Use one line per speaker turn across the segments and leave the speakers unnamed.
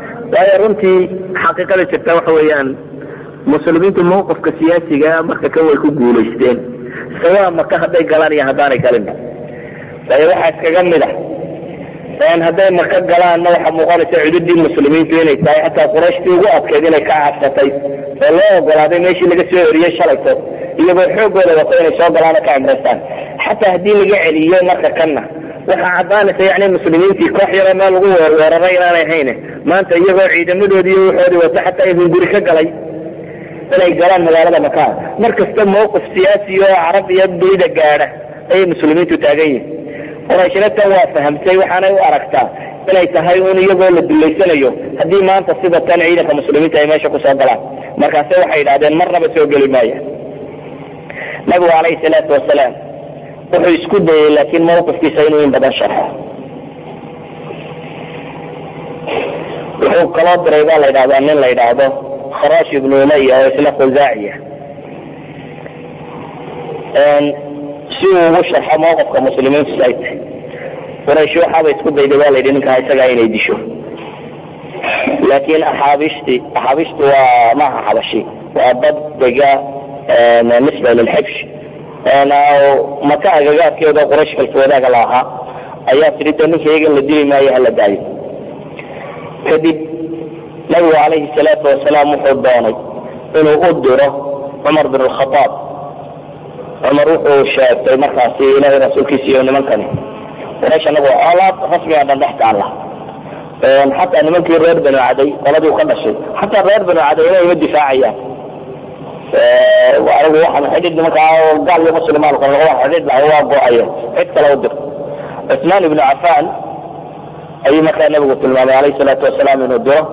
waayo runtii xaqiiqada jirta waxa weeyaan muslimiintu mawqifka siyaasiga marka kan way ku guulaysteen sawaa maka hadday galaan iyo haddaanay galinba waayo waxaa iskaga mid ah hadday maka galaanna waxaa muuqanaysa cududii muslimiintu inay tahay xataa qurayshtii ugu adkeyd inay ka cabsatay oo loo ogolaaday meeshii laga soo eriyey shalayto iyagoo xoogooda wato inay soo galaano ka cimraystaan xataa haddii laga celiyo marka kanna waxaa caddaanaysa yani muslimiintii koox yaroo meel lagu weerweeraray inaanay hayne maanta iyagoo ciidamadoodii iyo waxoodii wato xataa ibn guri ka galay inay galaan magaalada makaa mar kasta mawqif siyaasi oo carab iyo dunida gaadha ayay muslimiintu taagan yihin qurayshna tan waa fahamtay waxaanay u aragtaa inay tahay un iyagoo la dullaysanayo haddii maanta sida tan ciidanka muslimiinta ay meesha kusoo galaan markaase waxay yidhahdeen marnaba soo geli maaya nabigu calayhi salaatu wasalaam wuxuu isku dayey laakiin mawqifkiisa inuu in badan sharxo wuxuu kaloo diray baa la yidhahdaa nin la yidhaahdo kharash ibnu umaya oo isla khusaaciya si uu ugu sharxo mawqifka muslimiintu ay tahay quraysh waxaaba isku dayday baa la yidhi ninkaa isagaa inay disho laakiin axaabishti axaabishtu waa maaha xabashi waa dad dega nisba lilxibsh maka agagaadkeeda quraysh kalswadaaga la ahaa ayaa tidhi de ninka iyagan la dili maayo hala daayo kadib nabigu calayhi salaatu wasalaam wuxuu doonay inuu u diro cumar bin alkhaaab cumar wuxuu sheegtay markaasi ilaahay rasuulkiisa iyo nimankani quraysh anagu colaad rasmiga dhan dhex taalla xataa nimankii reer banu caday qoladii u ka dhashay xataa reer banu caday inay ma difaacayaan anigu waxaan xidhid nimankaa gaal iyo muslimaan kale waa xidhid lahay waa go-ayeen cid kale u dir cusmaan ibnu cafaan ayuu markaa nabigu tilmaamay alayhi salaatu wasalaam inuu diro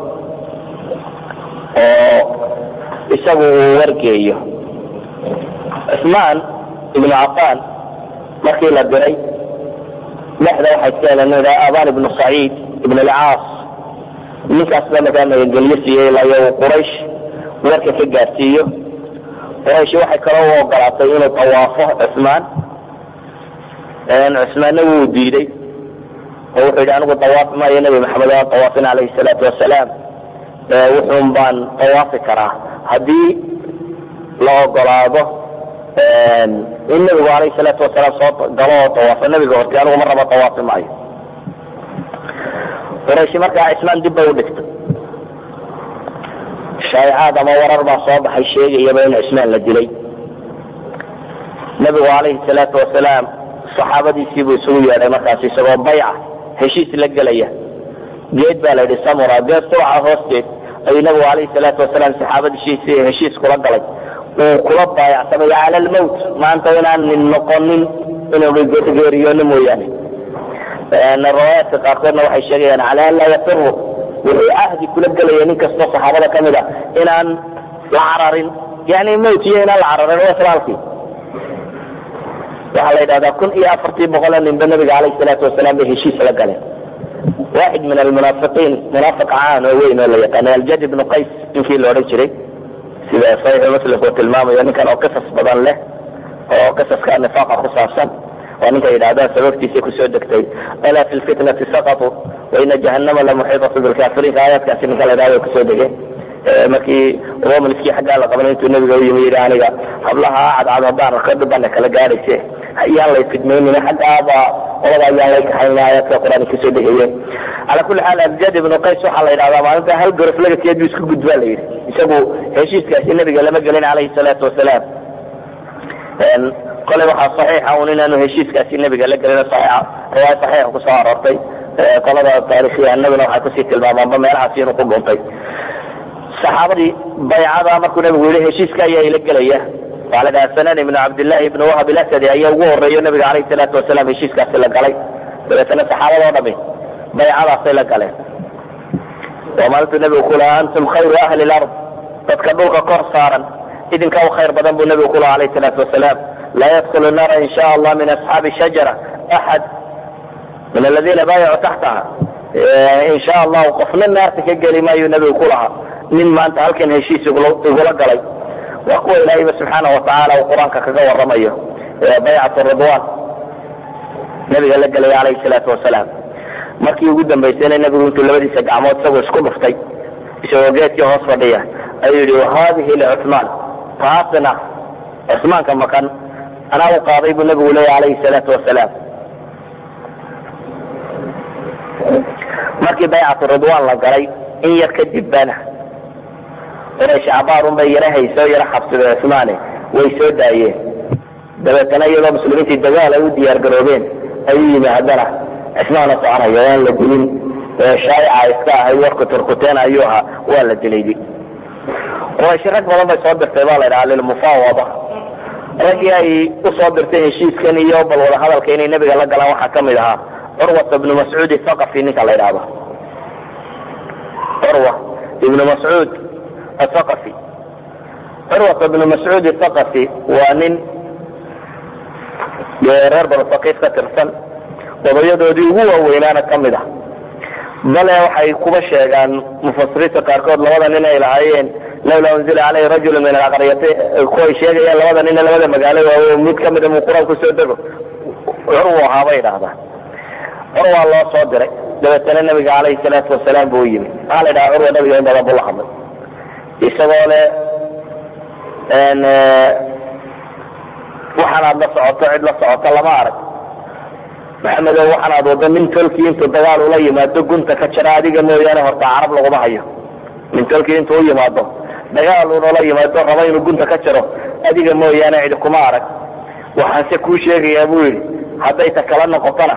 oo isagu uu wargeeyo cusmaan ibnu cafaan markii la diray dhexda waxay iska heleen nin aban ibnu saciid ibn alcaas ninkaas baa markaa magangelyo siiyey ilaa iyo uu quraysh warka ka gaarsiiyo quraysh waxay kaloo u ogolaatay inuu tawaafo cusmaan cusmaanna wuu diiday oo wuxuu yidhi anigu tawaafi maayo nebi maxamed aan tawaafin calayhi salaatu wasalaam wuxuun baan tawaafi karaa haddii la ogolaado in nebigu alayhi salaatu wasalaam soo galo oo tawaafo nebiga hortay anigu mar raba tawaafi maayo qurayshi markaa cismaan dib bay u dhigtay shaayicaad ama warar baa soo baxay sheegayaba in cismaan la dilay nebigu calayhi salaatu wasalaam saxaabadiisii buu isugu yeedhay markaas isagoo bayca heshiis la gelaya geed baa la yidhi samura geed suraca hoosteed ayuu nebigu calayhi salaatu wasalaam saxaabadiisii heshiis kula galay uu kula baayacsamay cala almowt maanta inaan nin noqonin inuu geeriyoono mooyaane riwaayaadka qaarkoodna waxay sheegayaan cala an laa yafiru wuxuu ahdi kula gelaya nin kastoo saxaabada ka mid a inaan la cararin yani mowt iyo inaan la cararin waa islaalkii waxaa la yidhahdaa kun iyo afartii boqoloo ninba nabiga calayhi salaatu wasalaam bay heshiis la galeen waaxid min almunaafiqiin munaafiq caan oo weyn oo la yaqaanay aljad ibnu qays ninkii la odhan jiray sida saxiixu muslim uu tilmaamayo ninkan oo qisas badan leh oo qisaska nifaaqa ku saabsan waa ninka yidhahdaan sababtiisa kusoo degtay alaa fi lfitnati saqatuu waina jahannama lamuxiitatu bilkaafiriinka aayaadkaasi ninka la yidhahdo kusoo degeen markii romanskii xaggaa la qabanay intuu nabiga u yimi yidhi aniga hablaha cadcad haddaan arko dhibana kala gaadhayse ayaan lay fidmaynina xaggaaba qolada ayaan lay kaxaynina aayaadka qur-aan kasoo degayeen calaa kulli xaal abjad ibnu qays waxaa la yidhahdaa maalinta hal gorof lagateed buu isku gudbaa la yidhi isagu heshiiskaasi nabiga lama gelin calayhi salaatu wasalaam kolay waxaa saxiixa un inaanu heshiiskaasi nabiga la gelin saxiixa riwaaya saxiixa kusoo aroortay qolada taarikhyahanaduna waxay kusii tilmaamaanba meelahaasi inuu ku dhuntay saxaabadii baycada markuu nabigu yihi heshiiska ayaa ila gelaya waxaa la dhahaa sanan ibnu cabdillahi ibnu wahab ilasadi ayaa ugu horeeyo nabiga calayhi salaatu wasalaam heshiiskaasi la galay dabeetana saxaabadoo dhami baycadaasay la galeen waa maalintuu nabigu ku lahaa antum khayru ahli lard dadka dhulka kor saaran idinka u khayr badan buu nabigu ku lahaa calayhi salaatu wasalaam laa yadkulu naara in sha allah min asxaabi shajara axad min aladiina baayacuu taxtaha in sha allahu qofna naarta ka geli maayuu nabigu ku lahaa nin maanta halkan heshiis igula galay waa kuwa ilaahayba subxaana watacaala uu qur-aanka kaga waramayo baycat ridwan nabiga la gelaya calayhi salaatu wasalaam markii ugu dambaysayna nebigu intuu labadiisa gacmood isagoo isku dhuftay isagoo geedkii hoos fadhiya ayuu yidhi haadihi licuثmaan taasna cusmaanka makan anaa u qaaday buu nebigu leeya alayhi salaatu wasalaam markii baycatu ridwaan la galay in yar kadib bana inay shacbaarun bay yara hayso yara xabsida cusmaane way soo daayeen dabeetana iyadoo muslimiintii dagaal ay u diyaar garoobeen ayuu yimi haddana cismaana soconayo aan la dilin shaayica iska ahay warku turkuteen ayuu ahaa waa la dilaydi quraysh rag badan bay soo dirtay baa la ydhaha lilmufaawada raggii ay u soo dirtay heshiiskan iyo bal wada hadalka inay nebiga la galaan waxaa ka mid ahaa curwata ibnu mascuud athaqafi ninka la ydhaahdo curwa ibnu mascuud athaqafi curwata ibnu mascuud athaqafi waa nin reer banu saqiif ka tirsan odayadoodii ugu waaweynaana ka mid ah bale waxay kuba sheegaan mufasiriinta qaarkood labada nin ay lahaayeen lawlaa unzila caleyhi rajulu min alaqriyati kuway sheegayaan labada nina labada magaalo waaweyn mid kamida muu qur-aan kusoo dego curwu ahaa bay idhahdaan curwaa loo soo diray dabeetana nabiga caleyhi salaatu wasalaam buu yimi maxaa la ydhaha curwa nabiga in badan buu la hadlay isagoo le waxaan aad la socoto cid la socoto lama arag maxamedow waxaan aad wado nin tolkii intuu dagaal ula yimaado gunta ka jara adiga mooyaane horta carab laguma hayo nin tolkii intuu u yimaado dagaal unala yimaado raba inuu gunta ka jaro adiga mooyaane cidi kuma arag waxaanse kuu sheegayaa buu yidhi hadday ta kala noqotona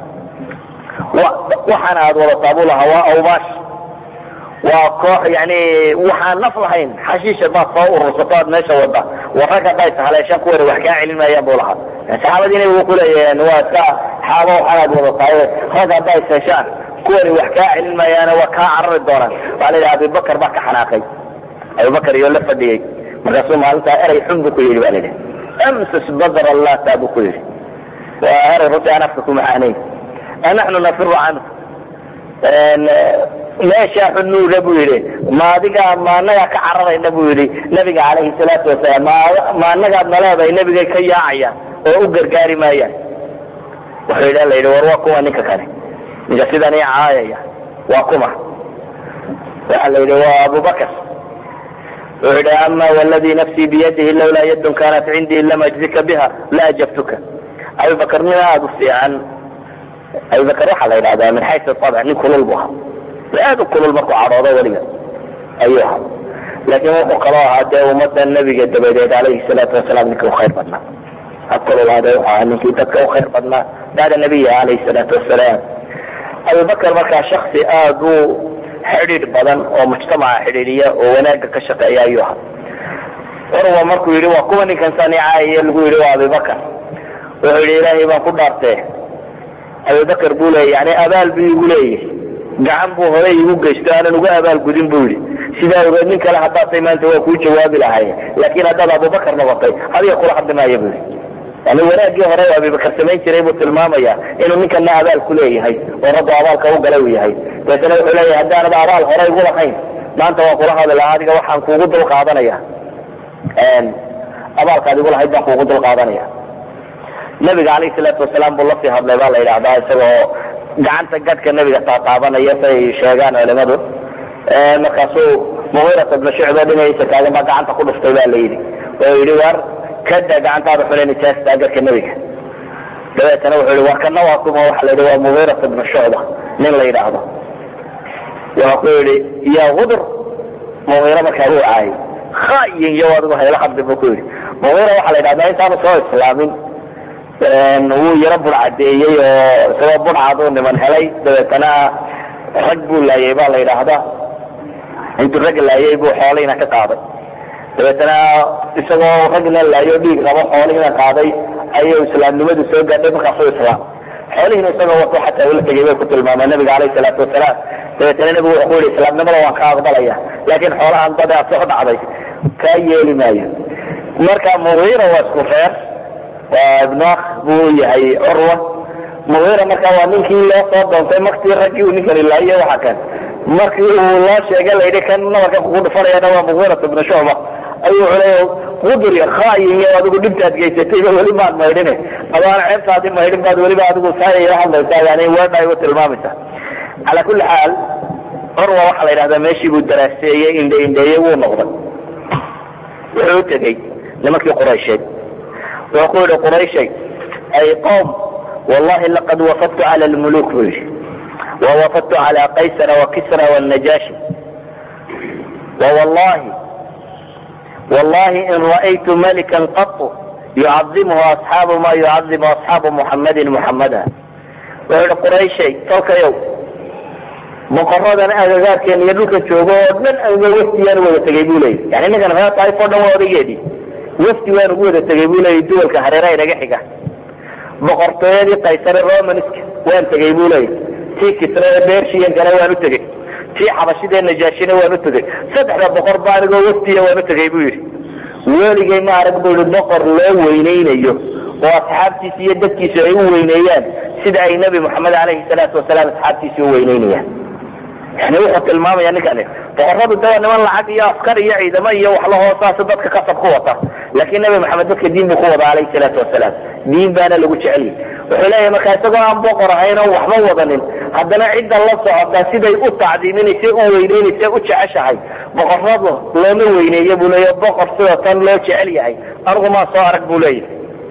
waxaan aad wadataa buu lahaa waa awbaash waa koox yani waxaan naf lahayn xashiisha baad soo urursato aad meesha wada war rag hadday tahaleeshaan kuwani wax kaa celin maayaan buu lahaa saxaabadiina wuu ku leeyahen waa iska xaabo waxaan aad wadataaye rag hadday seeshaan kuwani wax kaa celin maayaane waa kaa carari doonaan waxaa la yidhaha abibakar baa ka xanaaqay abibakar iyo la fadhiyey markaasuu maalintaa erey xun buu ku yidhi ba la yidhi amsus badra lata buu ku yidhi waa erey runtii aan afka ku macaanayn anaxnu nafiru canhu meeshaa xunuuga buu yidhi ma adigaa ma anagaa ka cararayna buu yidhi nabiga calayhi salaatu wasalaam ma anagaad naleedahay nebigay ka yaacayaan oo u gargaari maayaan wuxuu yidhi la yidhi war waa kuma ninka kane ninka sidan i caayaya waa kuma waxa la yidhi waa abubakar wuxuu yidhi ama wladii nafsii biyadihi lawlaa yadun kanat cindii lam ajzika biha la ajabtuka abubakar nin aada u fiican abubakar waxaa la yidhahdaa min xaysu abc nin kulul bu ahaa aad u kulul markuu cadhoodo weliga ayuu ahaa laakiin wuxuu kaloo ahaa dee ummadda nebiga dabadeed calayhi salaatu wasalaam ninkii u khayr badnaa ha kululaade wuxuu ahaa ninkii dadka u khayr badnaa bacda nabiya calayhi salaatu wasalaam abubakar markaa shaksi aad u xidhiidh badan oo mujtamaca xidhiidhiya oo wanaagga ka shaqeeya ayuu ahaa curwa markuu yidhi waa kuwa ninkan sanicaaya lagu yidhi waa abibakar wuxuu yidhi ilaahay baan ku dhaartee abibakar buu leeyay yani abaal buu igu leeyahy gacan buu hore igu geysto aanan uga abaalgudin buu yidhi sidaa ogeed nin kale haddaatay maanta waa kuu jawaabi lahaye laakiin haddaad abubakar noqotay adiga kula hadli maayo buu yidhi yani wanaaggii hore abibakar samayn jiray buu tilmaamaya inuu ninkana abaal ku leeyahay oo rabbu abaalka u galay uu yahay dabeetana wuxuu leeyahay haddaanad abaal hore igu lahayn maanta waan kula hadli lahaa adiga waxaan kuugu dul qaadanaya abaalkaad igu lahayd baan kuugu dul qaadanaya nabiga calayhi salaatu wasalaam buu lasii hadlay baa la yidhahdaa isagoo gacanta gadhka nebiga taataabanaya say sheegaan culimadu markaasuu mugiirat ibnu shucba dhinaciisa taagan baa gacanta ku dhuftay baa la yidhi oo yidhi war kada gacantaada xule nijaastaa gadhka nebiga dabeetana wuxuu yihi war kana waa kuma waxa la yidhi waa mugiirat ibnu shucba nin la yidhaahdo wuxuu ku yidhi yaa gudur mugiira markaa wuu caayay khayin iyo adigu hayla hadli buu ku yidhi mugiira waxaa la yidhahdaa intaanu soo islaamin wuu yaro bur cadeeyey oo isagoo burcaduu niman helay dabeetana rag buu laayay baa la yidhaahdaa intuu rag laayay buu xoolihiina ka qaaday dabeetana isagoo ragna laayo dhiig qabo xoolihiina qaaday ayuu islaamnimadu soo gaadhay markaasuu islaam xoolihiina isagoo wato xataa ula tegay bay ku tilmaamaa nabiga calayhi salaatu wasalaam dabeetana nebigu wuxuu ku yidhi islaamnimada waan ka aqbalaya laakiin xoolahan bade aad soo dhacday kaa yeeli maayo marka mugiira waa isku reer waa ibnu akh buu yahay curwa mugiira marka waa ninkii loo soo doontay maktii raggii uu ninkani laayo waxa kan markii uu loo sheegay layidhi kan nabarka kugu dhufanayana waa mugiirat ibnu shucba ayuu culay qudur khaayiyo adigu dhibtaad geysatayba weli maad maydhine adaana ceebtaadi maydhin baad weliba adigu saayayla hadlaysaa yani weedha igu tilmaamaysa calaa kulli xaal curwa waxaa la yidhahdaa meeshii buu daraaseeyey indhe indheeye wuu noqday wuxuu u tegey nimankii quraysheed wuxuu ku yidhi qurayshay ay qowm wallahi laqad wafadtu cala lmuluk buu yidhi wawafadtu cala qaysara wakisra wاnajaashi wwallahi wallahi in ra'aytu malikan qatu yucadimuhu asxaabu ma yucadimu asxaabu muxamadin muxamada wuxuu yihi qurayshay tolkayow boqoradan agagaarkeena iyo dhulka joogo oo dhan anga wafdiyaan wada tegay bu leeyay yani ninkan reer taif o dhan waa odageedii wafdi waan ugu wada tegay bu leeyay duwalka hareeraha inaga xiga boqortooyadii kaysare romanska waan tegay bu leeyay tii kisra ee bershiyankana waan u tegey tii xabashidee najaashina waan u tegey saddexda boqor ba anigoo wafdiya waan u tegay bu yidhi weligay ma arag bu yihi boqor loo weynaynayo oo asxaabtiisa iyo dadkiisu ay u weyneeyaan sida ay nebi moxamed alayhi salaatu wasalaam asxaabtiisi u weyneynayaan yani wuxuu tilmaamaya ninkani boqoradu dawa niman lacag iyo askar iyo ciidamo iyo wax la hoosaasa dadka kasab ku wata laakiin nebi maxamed dadka diin buu ku wada alayhi salaatu wasalaam diin baana lagu jeceliyay wuxuu leeyahay markaa isagoo aan boqor ahayn oo waxba wadanin haddana cidda la socotaa siday u tacdiiminaysa u weyneynaysa u jeceshahay boqoradu looma weyneeyo buu leeya boqor sida tan loo jecel yahay anigu maa soo arag buu leeyahay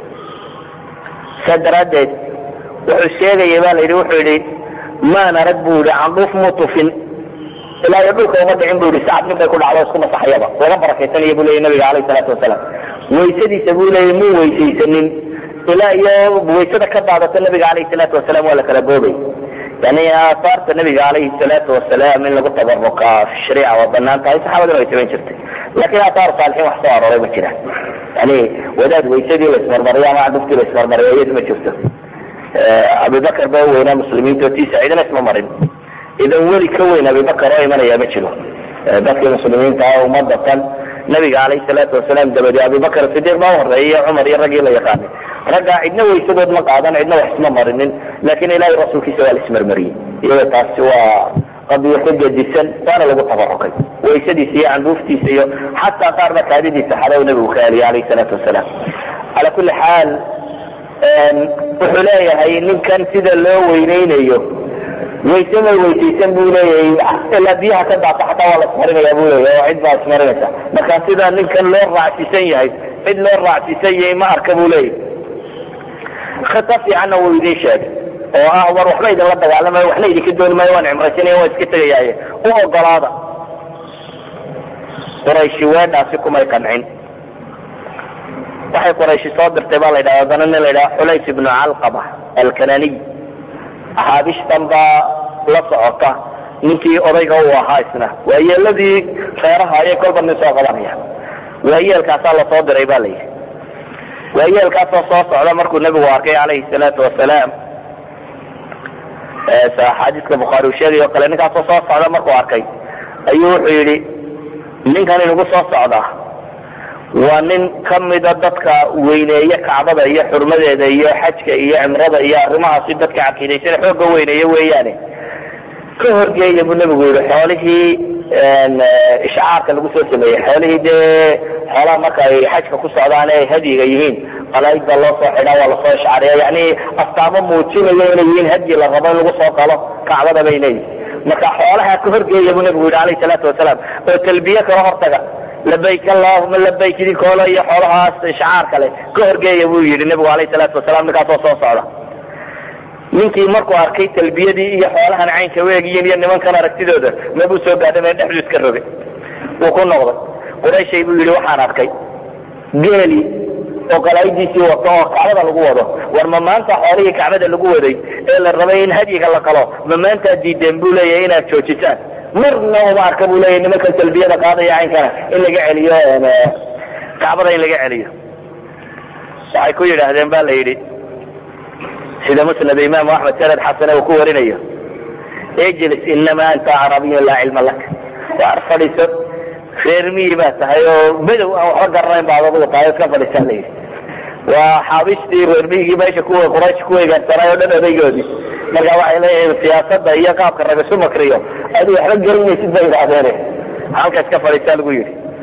saa daraaddeed wuxuu sheegaya ba la yidhi wuxuu yidhi maan arag buu yihi candhuuf mu tufin ilaa iyo dhulka uma dhicin bu yihi sacad nin bay ku dhacdo isku masaxayaba laga barakaysanaya bu leeyay nabiga alayh salaatu wasalaam waysadiisa buu leeyay mu weysaysanin ilaa iyo waysada ka daadata nabiga alayh salaatu wasalaam waa la kala boobay yani aahaarta nabiga alayhi salaatu wasalaam in lagu tabaruka fi shariica waa banaan tahay saxaabaduna way samayn jirtay lakin aahaaru saalixiin wax soo arooray ma jiraan yani wadaad waysadii la ismarmariyo ama candhuftii la ismarmariyo iyadu ma jirto abibakar ba weynaa muslimiinta tiisa cidina isma marin idan weli ka weyn abibakar oo imanaya ma jiro dadkii muslimiinta ah umada tan nabiga alayh salaatu wasalaam dabadi abibakar sidiiq baa horeeyay cumar iyo raggii la yaqaanay raggaa cidna waysadood ma qaadan cidna wax isma marinin laakin ilahay rasuulkiisa waa la ismarmariyey iyada taasi waa qadiyo ka gedisan waana lagu tabarukay waysadiisa iyo canduuftiisa iyo xataa qaarna kaadidiisa xadow nabigu ka eliyay alayh salaatu wasalaam ala kuli xaal wuxuu leeyahay ninkan sida loo weyneynayo waysema weysaysan buu leeyahay ilaa biyaha ka daata xataa waa la ismarinaya bu leeyahay oo cid baa ismarinaysa marka sida ninkan loo raacsiisan yahay cid loo raacsiisan yahay ma arka buu leeyahay khita fiicanna wuu idin sheegay oo ah war waxba idinla dagaalamayo waxna idinka dooni maayo waan cimraysanaya waan iska tegayaaye u ogolaada qurayshi weedhaasi kumay qancin waxay qurayshi soo dirtay baa la ydhaha haddana nin la ydhaha xulays ibnu calqaba alkananiy axaabishtan baa la socota ninkii odayga uu ahaa isna waayeeladii reeraha ayay kolba nin soo qabanaya waayeelkaasaa lasoo diray ba la yidhi waayeelkaasoo soo socda markuu nebigu arkay calayhi salaatu wasalaam axaadiiska bukhaari uu sheegay o kale ninkaasoo soo socda markuu arkay ayuu wuxuu yidhi ninkan inagu soo socdaa waa nin ka mida dadka weyneeye kacbada iyo xurmadeeda iyo xajka iyo cimrada iyo arrimahaasi dadka caqiidaysana xooga weyneeye weeyaane ka horgeeya buu nebigu yihi xoolihii ishcaarka lagu soo sameeyey xoolihii dee xoolaha marka ay xajka ku socdaan ay hadyiga yihiin qalaaid baa loo soo xidhaa waa lasoo ishcaariya yani astaamo muujinayo inay yihiin hadyi la rabo in lagu soo qalo kacbada bay leeyihin marka xoolaha ka horgeeya buu nebigu yihi alayh salaatu wasalaam oo talbiye kala hortaga labayk allahuma labayk idinkoolo iyo xoolahaas ishcaar kale ka horgeeya buu yidhi nebigu alayh salaatu wasalaam ninkaasoo soo socda ninkii markuu arkay talbiyadii iyo xoolahan caynka weegiyin iyo nimankan aragtidooda mabuu soo gaadhamee dhexdu iska rogay wuu ku noqday qurayshay buu yidhi waxaan arkay geeli oo qalaa'idiisii wato oo kacbada lagu wado war ma maanta xoolihii kacbada lagu waday ee la rabay in hadyiga la qalo ma maantaad diideen buu leeyahay inaad joojisaan marna uma arka buu leeyahy nimankan talbiyada qaadaya caynkana in laga celiyo kacbada in laga celiyo waxay ku yidhaahdeen ba la yidhi sida musnad imaamu axmed sanad xasane uu ku warinayo ijlis inama anta carabiyun laa cilma lak waar fadhiiso reer miyi baa tahay oo madow aan waxba garanayn baad adugu tahay iska fadhiisaa la yidhi waa xaabishtii reer miyigii meesha kuwa quraysh ku weegaarsanay oo dhan odaygoodii marka waxay leeyihiin siyaasada iyo qaabka rag isu makriyo adu waxba gelinaysid bay yidhaahdeen halka iska fadhiisaa lagu yidhi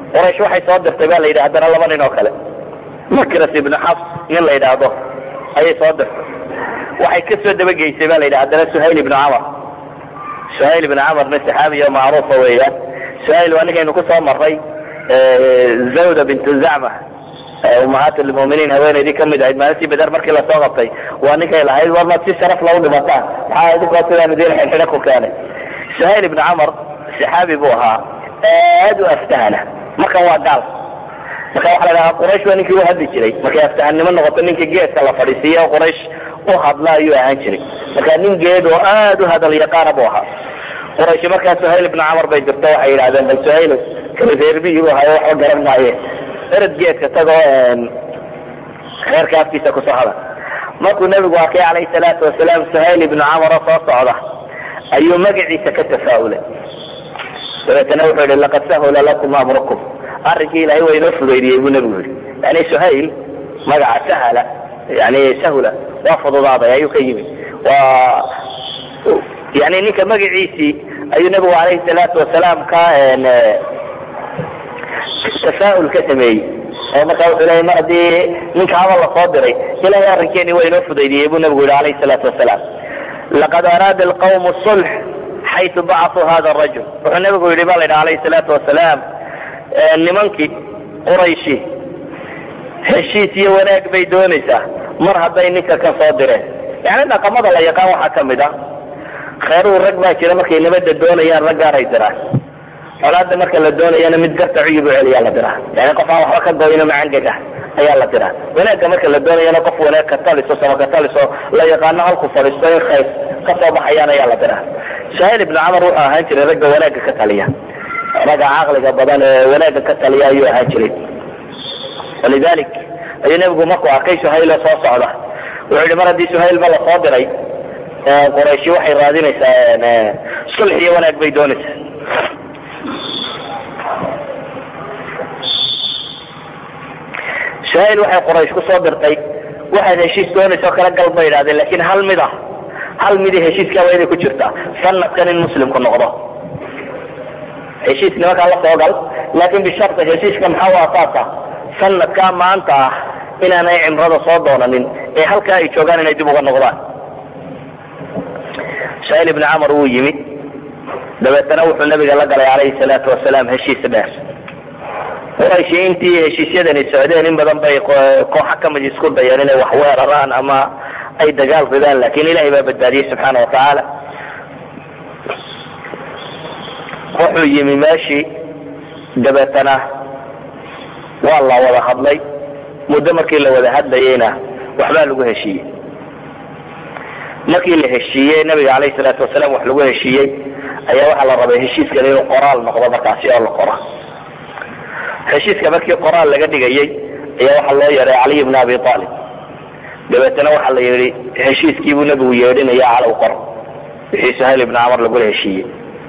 quraysh waxay soo dirtay ba la yidhi haddana laba nin oo kale makras ibnu xafs nin la yidhaahdo ayay soo dirtay waxay ka soo dabageysay ba la yidhi haddana suhayl ibnu camar suhayl ibnu camarna saxaabiya macruufa weeyaan suhayl waa ninkaynu ku soo maray zawda bintu zacma umahaat lmuminiin haweenaydii kamid ahayd maalintii beder markii lasoo qabtay waa ninkay lahayd war maad si sharaf lagu dhimataan maxaa idinkoo sidaan idin xidxidha ku keenay suhayl ibnu camar saxaabi buu ahaa aad u aftahana markan waa gaal marka waxa la dhahaa quraysh waa ninkii u hadli jiray markay aftahannimo noqoto ninka geedka la fadhiisiiya quraysh u hadla ayuu ahaan jiray marka nin geed oo aad u hadal yaqaana buu ahaa quraysh markaa suhayl ibnu camar bay dirto waxay yidhahdeen bal suhayl kala reerbiyi bu hayo waxba garan maaye erad geedka tagoo reerka afkiisa kusoo hada markuu nebigu arkay calayhi salaatu wasalaam suhayl ibnu camar oo soo socda ayuu magaciisa ka tafaa'ulay dabeetana wuxuu yihi laqad sahula lakum amrukum arrinkii ilahay waa inoo fudaydiyey buu nebigu yihi yani suhayl magaca sahala yani sahula waa fududaaday ayuu ka yimi waa yani ninka magaciisii ayuu nebigu calayhi salaatu wasalaam ka tafaa'ul ka sameeyey oo markaa wuxuu leeyay mar haddii ninka haba lasoo diray ilahay arrinkeeni waa inoo fudaydiyey buu nebigu yihi calayhi salaatu wasalaam laqad araada alqawmu sulx xaytu bacasuu hada rajul wuxuu nebigu yidhi ba la yidhi alayhi salaatu wasalaam nimankii qurayshi heshiis iyo wanaag bay doonaysaa mar hadday ninka ka soo direen yani dhaqamada la yaqaan waxaa ka mid ah kheyruhu rag baa jira markay nabadda doonayaan raggaaray diraan colaada marka la doonayana mid garta cuyub u celiyaa la diraa yani qof aan waxba ka goyno macangega ayaa la diraa wanaagga marka la doonayana qof wanaag ka taliso sama ka taliso la yaqaano halku fadhiisto in khayr ka soo baxayaan ayaa la diraa suhayl ibnu camar wuxuu ahaan jiray ragga wanaagga ka taliya ragga caqliga badan ee wanaagga ka taliya ayuu ahaan jiray walidalik ayuu nebigu markuu arkay suhaylo soo socda wuxuu yihi mar haddii suhaylba lasoo diray qurayshi waxay raadinaysaa sulx iyo wanaag bay doonaysaa suhayl waxay quraysh ku soo dirtay waxaad heshiis doonaysao kala gal bay idhahdeen laakiin hal mid ah hal midii heshiiskaa waa inay ku jirtaa sanadkan in muslimku noqdo heshiis nimankaa la soo gal laakiin bisharta heshiiska maxaa u asaasa sanadkaa maanta ah inaanay cimrada soo doonanin ee halkaa ay joogaan inay dib uga noqdaan suhayl ibni camar wuu yimid dabeetana wuxuu nabiga la galay calayhi salaatu wasalaam heshiis dheer qurayshi intii heshiisyadani socdeen in badan bay kooxa kamid isku dayeen inay wax weeraraan ama ay dagaal ridaan laakiin ilahay baa badbaadiyey subxaana watacaala wuxuu yimi meeshii dabeetana waa la wada hadlay muddo markii la wada hadlayeyna waxbaa lagu heshiiyey markii la heshiiyey nabiga calayhi salaatu wasalaam wax lagu heshiiyey ayaa waxaa la rabay heshiiskan inuu qoraal noqdo markaasi oo la qoro heshiiska markii qoraal laga dhigayey ayaa waxaa loo yeedhay caliy bna abi aalib dabeetana waxaa la yidhi heshiiskiibuu nebigu yeedhinaya calow qor wixii suhayl ibna camar lagula heshiiyey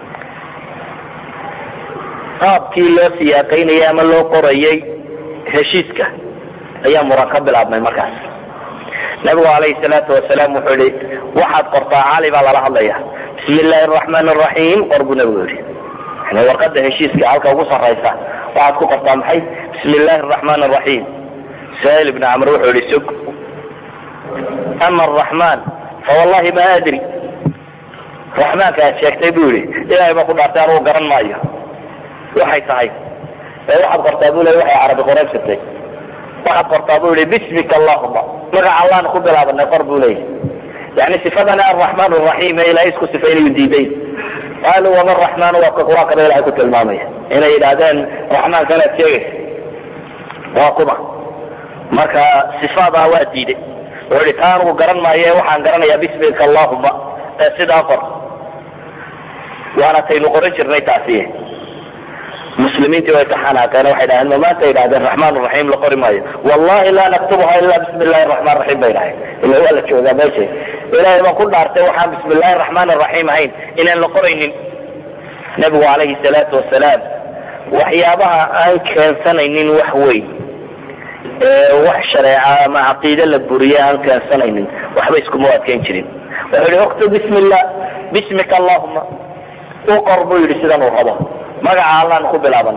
qaabkii loo siyaaqaynayay ama loo qorayey heshiiska ayaa muran ka bilaabmay markaas nabigu calayhi salaatu wasalaam wuxuu yihi waxaad qortaa cali baa lala hadlaya bismi illaahi araxmaan araxiim qor buu nebigu yidhi yani warqada heshiiska halka ugu sarraysa waxaad ku qortaa maxay bismi illaahi araxmaan araxiim suhayl ibni camr wuxuu yihi sug ama araxmaan fawallahi ma adri raxmaanka aad sheegtay buu yihi ilaahay baa ku dhaartay anugu garan maayo waxay tahay ee waxaad qortaa bu le waxay carabi qoraybsatay waxaad qortaa bu yihi bismika allahuma magaca allaana ku bilaabanay qor buu leeyahy yani sifadana araxmaan araxiim ee ilahay isku sifaynayu diiday qaaluu wama raxmaan waa ka qur-aankana ilahay ku tilmaamaya inay yidhaahdeen raxmaankanaad sheegaysa waa kuma marka sifaadaa waa diiday wuxuu ihi taa anugu garan maayo waxaan garanayaa bismika allahuma ee sidaa qor waana taynu qoran jirnay taasi muslimiintii way ka xanaaqeen waxay dhaheen ma maanta yidhahdeen raxmaan raxiim la qori maayo wallahi laa naktubuha ilaa bismi illahi raxmaan raxiim bay dhahay ila waa la joogaa meesha ilaahay baan ku dhaartay waxaan bismi illahi raxmaan raxiim ahayn inaan la qoraynin nebigu calayhi salaatu wasalaam waxyaabaha aan keensanaynin wax weyn wax shareeca ama caqiide la buriye aan keensanaynin waxba iskuma adkeyn jirin wuxuu yihi uktub bismi illah bismika allahuma u qor buu yidhi sidan uu rabo magaca allaan ku bilaaban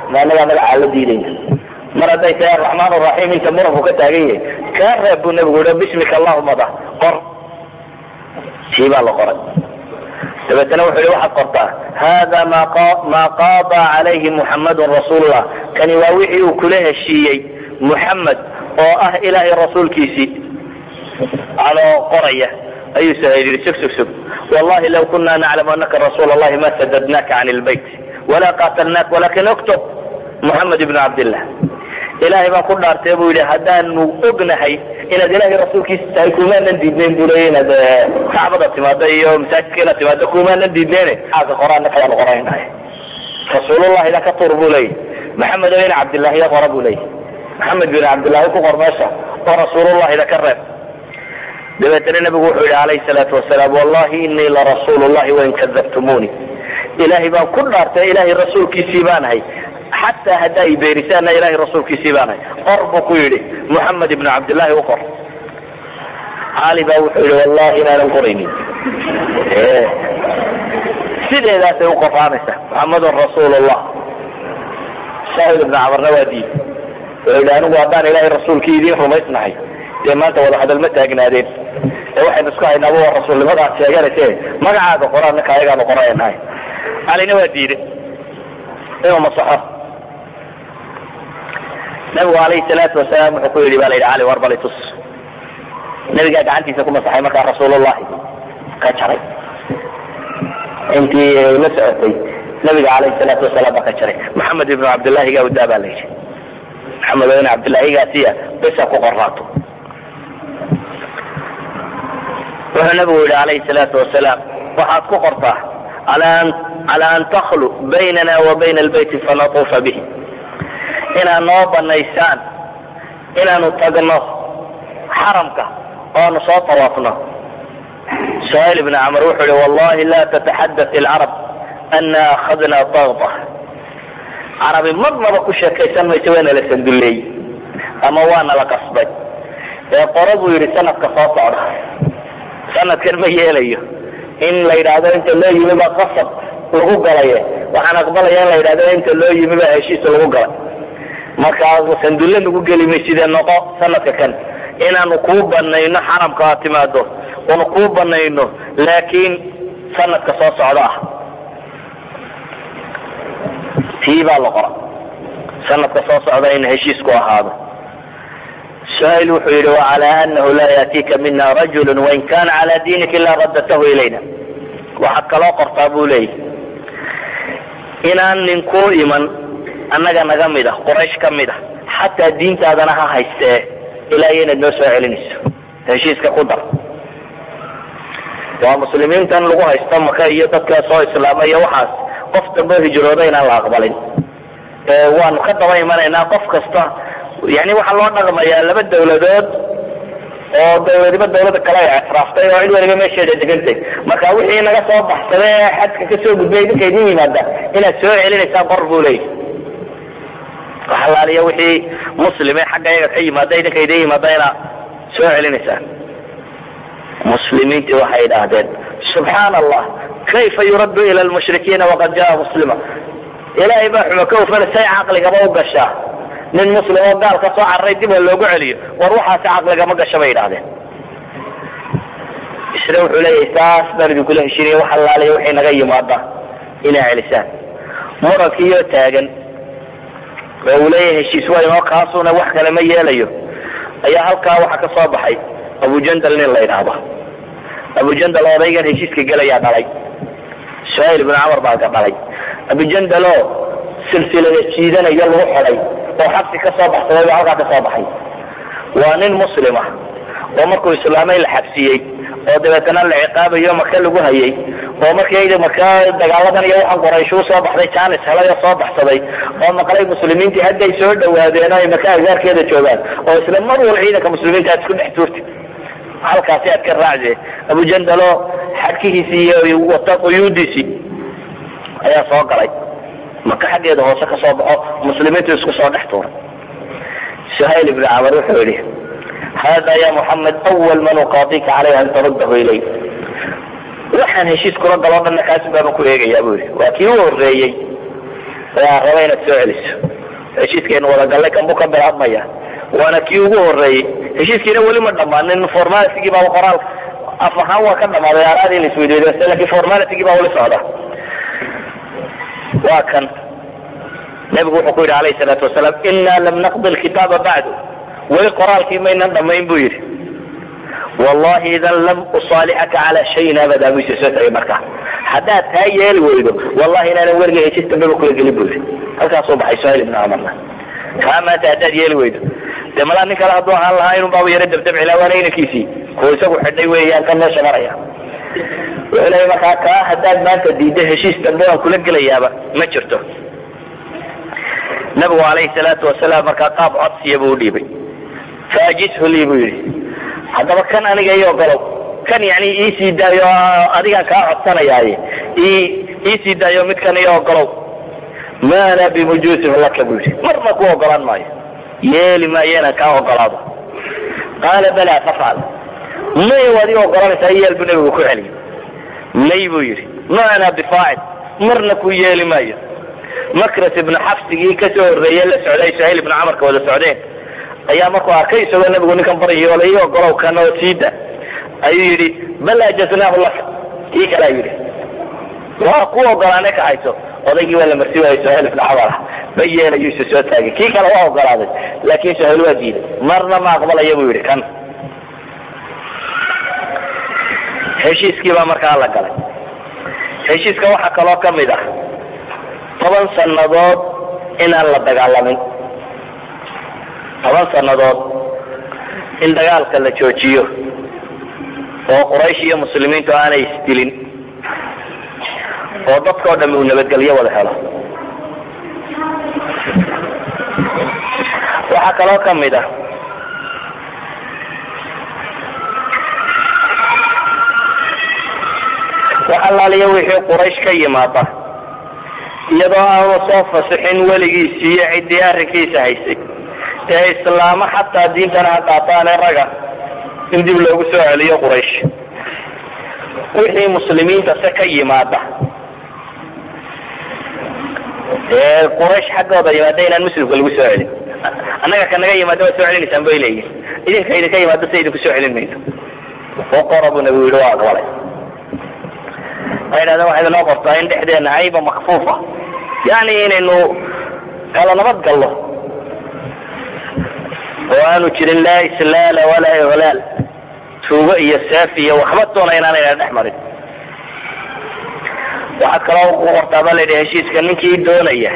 ma anagaa magacaa la diidayna mar hadday tahay araxmaan araxiim inta muranku ka taagan yahay kaa reeb buu nabigu yihi bismika allahuma da qor sii baa la qoray dabeetana wuxuu yihi waxaad qortaa hada ma qaada calayhi muxamadun rasuulullah kani waa wixii uu kula heshiiyey muxamed oo ah ilaahay rasuulkiisii anoo qoraya ayuu sahayl yihi sug sug sug wallahi law kuna naclamu anaka rasuul allahi ma sadadnaka can lbayt wala qatalnaak walakin oktub muxamed ibnu cabdillah ilaahay baan ku dhaartay buu yidhi haddaanu ognahay inaad ilaahay rasuulkiisa tahay kumaanan diidnayn buu leeya inaad kacbada timaado iyo masaajidka inaad timaado kumaanan diidnayne xaaka qoraana kayaanu qoraynahay rasuulullahina ka tuur buu leeyahy maxamed bin cabdillahiya qora buu leeyahy maxamed bin cabdillahi ku qor meesha oo rasuulullahida ka reeb dabeetana nabigu wuxuu yihi alayhi salaatu wasalaam wallahi inii larasuulu llahi wain kadabtumuuni ilaahay baan ku dhaartay ilaahay rasuulkiisii baanahay xataa haddaa i beerisaana ilahay rasuulkiisii baanahay qor buu ku yidhi muxamed ibnu cabdillahi u qor cali baa wuxuu yihi wallahi inaanan qoraynin sideedaasay u qoraanaysa muxamedun rasuul llah shahid ibnu camarna waa diid wuxuu yidhi anigu haddaan ilaahay rasuulkii idiin rumaysnahay dee maanta wada hadal ma taagnaadeen ee waxaynu isku haynaaba waa rasuulnimadaad sheeganayse magacaaga qoraan ninka ayagaanu qoraynahay calina waa diiday inuu masaxo nabigu alayhi salaatu wasalaam wuxuu ku yidhi ba la yidhi cali war bali tus nabigaa gacantiisa ku masaxay markaa rasuulullahi ka jaray intii la socotay nabiga alayhi salaatu wasalaam baa ka jaray maxamed ibnu cabdillahi gaa udaa baa la yidhi maxamed ibn cabdillahigaasiya besa ku qoraato wuxuu nabigu yidhi alayhi salaatu wasalaam waxaad ku qortaa cala an taklu baynana wa bayna albayti fanatuufa bihi inaad noo banaysaan inaanu tagno xaramka oanu soo tawaafno suhayl ibn camr wuxuu yihi wallahi la tataxadath ilcarab ana akhadna dagda carabi marnaba ku sheekaysan mayso waana la sandulleeyey ama waana la qasbay ee qora buu yidhi sanadka soo socda sanadkan ma yeelayo in la yidhaahdo inta loo yimi baa qasab lagu galaye waxaan aqbalaya in la yidhahdo inta loo yimi baa heshiis lagu galay markaa sandulle nagu geli mayside noqo sanadka kan inaanu kuu banayno xaramka aad timaado oonu kuu banayno laakiin sanadka soo socda ah tii baa la qora sanadka soo socda in heshiisku ahaado suhayl wuxuu yidhi wacalى anahu laa yaatiika mina rajulu wain kana cala diinika ilaa radatahu ilayna waxaad kaloo qortaa buu leeyahy inaan nin kuu iman annaga naga mid a quraysh ka mid a xataa diintaadana ha haystee ilaa iyo inaad noo soo celinayso heshiiska ku dar waa muslimiintan lagu haysto maka iyo dadka soo islaama iyo waxaas qof dambe hijrooda inaan la aqbalin waanu ka daba imanaynaa qof kasta yani waxaa loo dhaqmayaa laba dawladood oo dawladiba dawlada kale ay ictiraaftay oo cid waliba meesheeda degantay marka wixii naga soo baxsaday ee xadka kasoo gudbay idinka idin yimaada inaad soo celinaysaan qor buu leeyahy waxalaaliya wixii muslime xagga iyaga ka yimaada idinka idin yimaada inaad soo celinaysaan muslimiintii waxay idhaahdeen subxaana allah kayfa yuraddu ila lmushrikiina waqad jaa muslima ilaahay baa xuma ka ufana say caqligaba u gashaa nin muslim oo gaal ka soo cararay dib ha loogu celiyo war waxaasi caqligama gasha bay idhahdeen isna wuxuu leeyahay saas baan idinkula heshinaya wax allaaliya waxay naga yimaada inaa celisaan murankiiyoo taagan oo uu leeyahay heshiis waa inoo kaasuna wax kale ma yeelayo ayaa halkaa waxa ka soo baxay abujandal nin la yidhaahdo abujandal odaygan heshiiska gelayaa dhalay suhayl ibnu camar baa ka dhalay abujandaloo silsilada jiidanaya lagu xidhay oo xabsi ka soo baxsaday baa halkaa ka soo baxay waa nin muslima oo markuu islaamay la xabsiyey oo dabeetana la ciqaabayo maka lagu hayay oo markii maka dagaaladan iyo waxaan qoraysh u soo baxday janis helay oo soo baxsaday oo maqlay muslimiintii hadday soo dhawaadeen oo ay maka agaarkeeda joogaan oo isla mar wal ciidanka muslimiinta aad isku dhex tuurti halkaasi aad ka raacdee abujandalo xadkihiisii iyo wata quyuudiisii ayaa soo galay maka xaggeeda hoose ka soo baxo muslimiintu isku soo dhex tuuray suhayl ibnu camar wuxuu yidhi hada ya muxamed awal man uqaadika calayha an taruddahu ilay waxaan heshiis kula galoo dhanna kaasi baanu ku eegayaa buu yidhi waa kii u horreeyey yaa raba inaad soo celiso heshiiskaynu wadagallay kanbuu ka bilaabmaya waana kii ugu horreeyey heshiiskiina weli ma dhammaanin formalitigii baa qoraal af ahaan waa ka dhammaaday aaraadii la isweydiiday lakin formalitigii baa weli socda waa kan nebigu wuxuu ku yidhi alayh salaatu wasalaam inaa lam naqdi lkitaaba bacdu weli qoraalkii maynan dhammayn buu yidhi wallahi idan lam usaalixaka calaa shayin abadaa buu soo tagay markaa haddaad taa yeeli weydo wallahi inaanan weliga heshiis dambeba kula gelin buu yidhi halkaasuu baxay suhayl ibnu camarna kaa maanta haddaad yeeli weydo dee malaa nin kale hadduu ahaan lahaa inun baaba yaro dabdabcilaa waana inankiisii kuwa isagu xidhay weeyaan kan meesha maraya wuxuu leeya markaa kaa haddaad maanta diiddo heshiis dambe waan kula gelayaaba ma jirto nabigu calayhi salaatu wasalaam markaa qaab codsiya buu udhiibay faajishu lii buu yidhi haddaba kan aniga ii ogolow kan yani iisii daayo adigaan kaa codsanayaaye iisii daayo midkan ii ogolow ma ana bimujuusin laka buu yidhi marna ku ogolaan maayo yeeli maayo inaan kaa ogolaado qaala balaa fafcal may waad ii ogolanaysaa yeel buu nebigu ku celiyey may buu yidhi ma ana bifaacil marna ku yeeli maayo makras ibnu xabsigii ka soo horreeye la socday suhayl ibnu camarka wada socdeen ayaa markuu arkay isagoo nebigu ninkan baryo la ii ogolow kan oo siida ayuu yidhi bal ajaznaahu laka kii kalaa yidhi waa ku ogolaane ka hayso odaygii waa la marsi waayey suhayl ibnu camar ba yeelayuu isa soo taagay kii kale waa ogolaaday laakiin suhayl waa diiday marna ma aqbalaya buu yidhi kan heshiiskii baa markaa la galay heshiiska waxaa kaloo ka mid ah toban sannadood inaan la dagaalamin toban sannadood in dagaalka la joojiyo oo quraysh iyo muslimiintu aanay isdilin oo dadkao dham uu nabadgelyo wada helo waxaa kaloo ka mid ah wax allaaliya wixii quraysh ka yimaada iyadoo aanu soo fasixin weligiisii iyo ciddii arrinkiisa haysay ee islaamo xataa diintana ha qaataane raga in dib loogu soo celiyo quraysh wixii muslimiinta se ka yimaada ee quraysh xaggooda yimaada inaan muslimka lagu soo celin annaga ka naga yimaada waad soo celinaysaan bay leeyihin idinka idinka yimaado se idinku soo celin mayso oqora buu nabigu yidhi waa aqbalay waxay dhahdeen waxayd inoo qortaa in dhexdeena cayba makfuufa yani inaynu kala nabad gallo oo aanu jirin laa islaala walaa ihlaal tuugo iyo seef iyo waxba doona inaanayna dhex marin waxaad kaloo ku qortaa baa layidhi heshiiska ninkii doonaya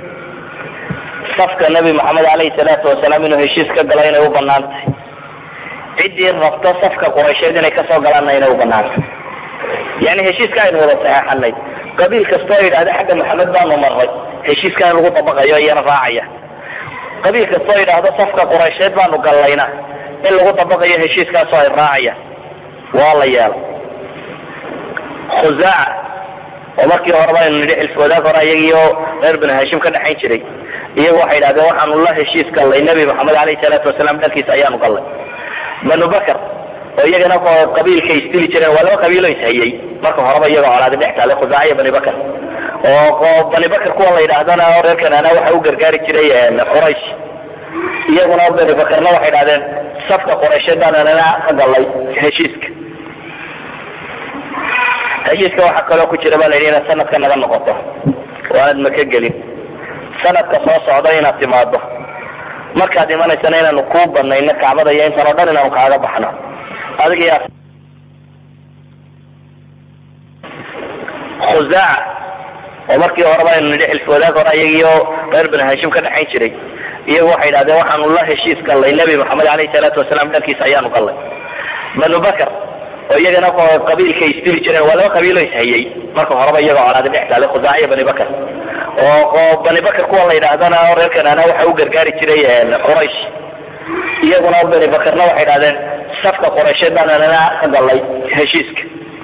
safka nebi moxamed alayhi salaatu wasalaam inuu heshiis ka galo inay u banaantay ciddii rabto safka quraysheed inay kasoo galaanna inay u banaantay yani heshiiska aynu wada saxeexanay qabiil kastoo yidhahda xagga maxamed baanu marray heshiiskan in lagu dabaqayo iyana raacaya qabiil kastoo yidhaahdo safka quraysheed baanu gallayna in lagu dabaqayo heshiiskaasoo ay raacayaan waa la yeelay khusaaca oo markii horeba aynu nidhi xilf wadaag hore iyagiio reer binu hashim ka dhexayn jiray iyagu waxay yidhahdeen waxaanu la heshiis gallay nebi maxamed alayhi salaatu wasalaam dhankiisa ayaanu gallay banu bakr oo iyagana qabiilka isdili jireen waa laba qabiilo ishayay marka horeba iyagoo colaadi dhex taalay khusaaca iyo bani bakr oo bani bakr kuwa la yidhaahdana oo reer kanaana waxa u gargaari jiray quraysh iyaguna bani bakrna waxay idhahdeen safka quraysheed baananana ka gallay heshiiska heshiiska waxaa kaloo ku jira baa la yidhi inaad sanadka naga noqoto oo aanad maka gelin sanadka soo socda inaad timaado markaad imanaysana inaanu kuu banayno kacbada iyo intan oo dhan inaanu kaaga baxno adiga khusaaca oo markii horeba aynu nidhi xilf wadaag hore iyagiio reer binu hashim ka dhexayn jiray iyagu waxay idhahdeen waxaanu la heshiis gallay nebi maxamed alayhi salaatu wasalaam dhankiisa ayaanu gallay banu bakr oo iyagana qabiilka isdili jireen waa laba qabiilo ishayay marka horeba iyagoo colaadi dhex taalay khusaaca iyo bani bakr oo bani bakr kuwa la yidhaahdana oo reer kanaana waxa u gargaari jiray quraysh iyaguna bani bakrna waxay idhahdeen safka quraysheed baananana ka gallay heshiiska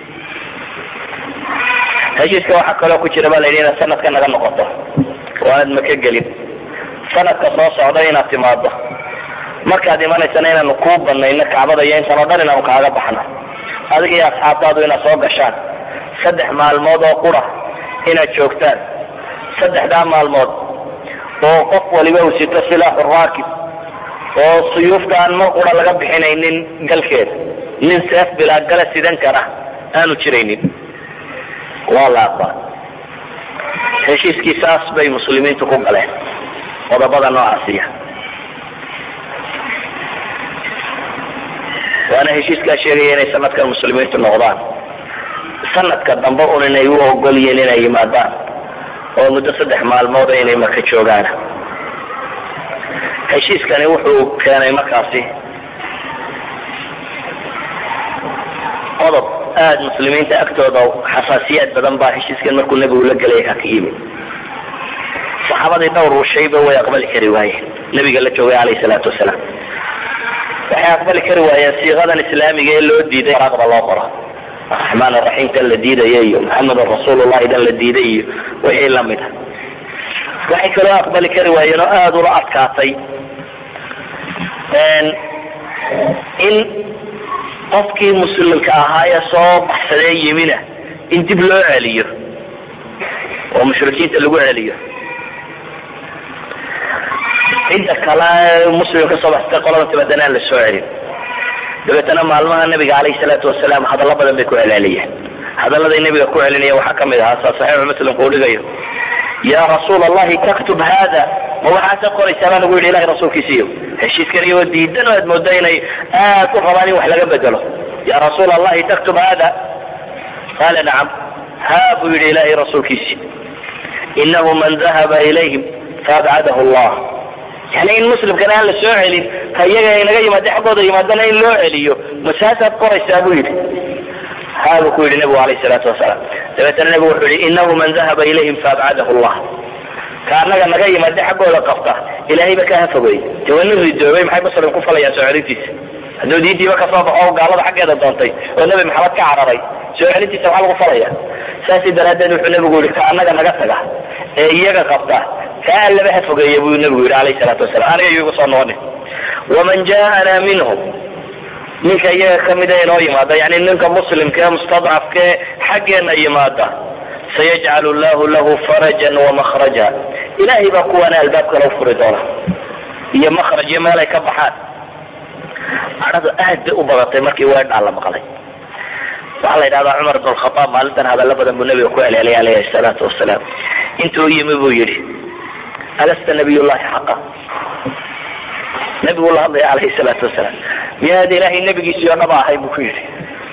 heshiiska waxaa kaloo ku jira baa la yidhi inaad sanadka naga noqoto oo aanad maka gelin sanadka soo socda inaad timaado markaad imanaysana inaanu kuu banayno kacbada iyo intan oo dhan inaanu kaaga baxno adiga iyo asxaabtaadu inaad soo gashaan saddex maalmood oo qura inaad joogtaan saddexdaa maalmood oo qof waliba uu sito silaaxu raakib oo suyuufta aan mar qura laga bixinaynin galkeeda nin seef bilaa gala sidan kara aanu jiraynin waa la aqbal heshiiskii saas bay muslimiintu ku galeen qodobada noocaasiya waana heshiiskaa sheegaya inay sanadkan muslimiintu noqdaan sanadka dambe un inay u ogol yihiin inay yimaadaan oo muddo saddex maalmooda inay marka joogaan heshiiskani wuxuu keenay markaasi qodob aada muslimiinta agtooda xasaasiyaad badan baa heshiiskan markuu nebigu la gelay ka yimid saxaabadii dhowr shayba way aqbali kari waayeen nebiga la joogay calayhi salaatu wasalaam waxay aqbali kari waayeen siiqadan islaamiga ee loo diiday raaqda loo qoro araxmaan araxiim tan la diidaya iyo maxamedun rasuulullahi tan la diiday iyo wixii lamid a waxay kaloo aqbali kari waayeen oo aada ula adkaatay in qofkii muslimka ahaa ee soo baxsadee yimina in dib loo celiyo oo mushrikiinta lagu celiyo cidda kale muslim ka soo baxsatay qolada tibadana aan la soo celin dabeetana maalmaha nabiga calayhi salaatu wasalaam hadallo badan bay ku celceliyeen hadalladay nabiga ku celinaya waxaa ka mid ahaa saa saxiixu muslimku uu dhigayo yaa rasuul allahi taktub hada ma waxaasa qoraysaa baa nagu yidhi ilahay rasuulkiisiiyo heshiiskan iyagoo diidan oo aad mooda inay aad u rabaan in wax laga bedelo ya rasuul allahi taktub hada qaala nacam ha buu yidhi ilahay rasuulkiisii inahu man dahaba ilayhim faabcadahu allah yani in muslimkana aan la soo celin ka iyaga inaga yimaada xaggooda yimaadana in loo celiyo masaasaad qoraysaa buu yidhi ha buu ku yidhi nebigu alayh salaatu wasalaam dabeetana nebigu wuxuu yihi inahu man dahaba ilayhim faabcadahu allah ka annaga naga yimaada xaggooda qabta ilahayba ka hafogeey de waa nin ridoobay maxay muslim ku falayaan soo celintiisa hadduu diintiiba ka soo baxo oo gaalada xaggeeda doontay oo nebi maxamed ka cararay soo celintiisa maxaa lagu falaya saasi daraaddeed wuxuu nebigu yihi ka annaga naga taga ee iyaga qabta ka allaba hafogeeya buu nebigu yidhi alayh salaatu wasalam aniga iyagu soo noqonin waman ja'ana minhum ninka iyaga kamida inoo yimaada yani ninka muslimka ee mustadcafka ee xaggeena yimaada sayajcalu llahu lahu farajan wamakhraja ilaahay baa kuwaana albaab kale u furi doona iyo makhraj iyo meel ay ka baxaan cadhadu aad bay u badatay markii weedhaa la maqlay waxaa la yidhahdaa cumar bn khaaab maalintan hadallo badan buu nebiga ku celceliyay alayhi salaatu wasalaam intuu yimi buu yidhi alasta nabiy llahi xaqa nebigu la hadlaya alayhi salaatu wasalaam miyaad ilaahay nebigiisii oo dhaba ahay buu ku yidhi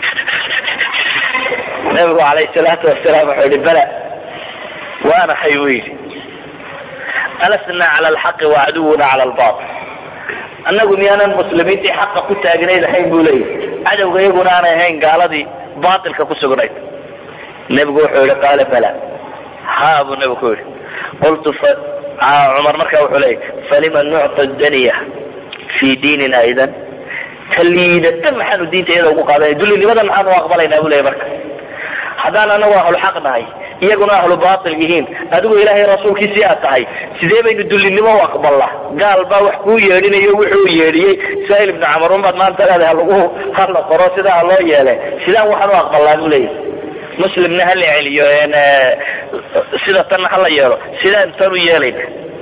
nebigu alayhi salaatu wasalaam wuxuu yihi bala waana hay buu yidhi alasna cala alxaqi wacaduwuna cala albail annagu miyaanan muslimiintii xaqa ku taagnayd ahayn buu leeyahy cadowga iyaguna aanay ahayn gaaladii baatilka ku sugnayd nebigu wuxuu yihi qaala bala ha buu nebigu ku yidhi qultu cumar markaa wuxuu leeyay falima nucta daniya fii diinina idan ka liidata maxaanu diinta iyada ugu qaadanay dullinimadan maxaanu aqbalaynaa buu leeyay marka haddaan anagu ahlu xaq nahay iyaguna ahlu baatil yihiin adigu ilaahay rasuulkiisii aad tahay sidee baynu dullinimo u aqbalnaa gaal baa wax kuu yeedhinayo wuxuu yeedhiyey saail ibnu camar unbaad maanta leedahay halagu hala qoro sidaa ha loo yeele sidaan waxaan u aqbalnaa buu leeyahy muslimna hala celiyo sida tanna hala yeelo sidaan tan u yeelayna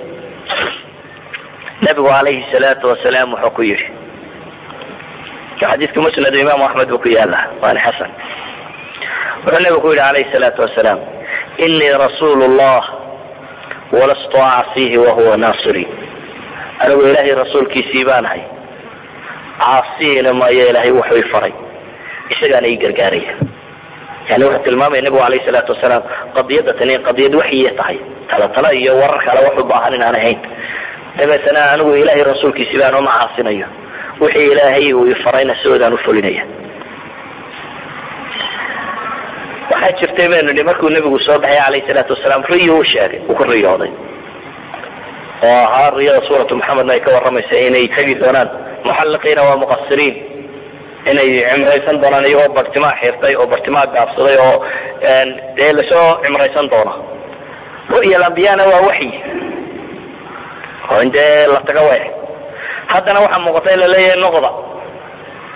nabigu calayhi salaatu wasalaam wuxuu ku yidhi xadiidka musnad imaamu axmed buu ku yaala waana xasan wuxuu nabigu ku yidhi calayhi salaatu wasalaam inii rasuulu llah walastu acsiihi wahuwa naasiri anigu ilaahay rasuulkiisii baanahay caasiina maayo ilaahay wuxuu i faray isagaana ii gargaaraya yani wuxuu tilmaamaya nabigu alayh salaatu wasalaam qadiyadda tani qadiyad waxyiya tahay tala tala iyo warar kale wax u baahan inaan ahayn dabeetana anigu ilaahay rasuulkiisii baan uma caasinayo wixii ilaahay uu ifarayna sidoodaan u fulinaya waxaa jirtay baynu nihi markuu nebigu soo baxay calayh salaatu wasalaam riyo u sheegay uu ku riyooday oo ahaa riyada suuratu maxamedna ay ka warramaysa inay tegi doonaan muxalliqiina waa muqasiriin inay cimraysan doonaan iyagoo bartimaa xirtay oo bartimaa gaabsaday oo dee lasoo cimraysan doona ru'ya alambiyana waa waxyi oo in dee la taga way haddana waxaa muuqata in la leeyahay noqda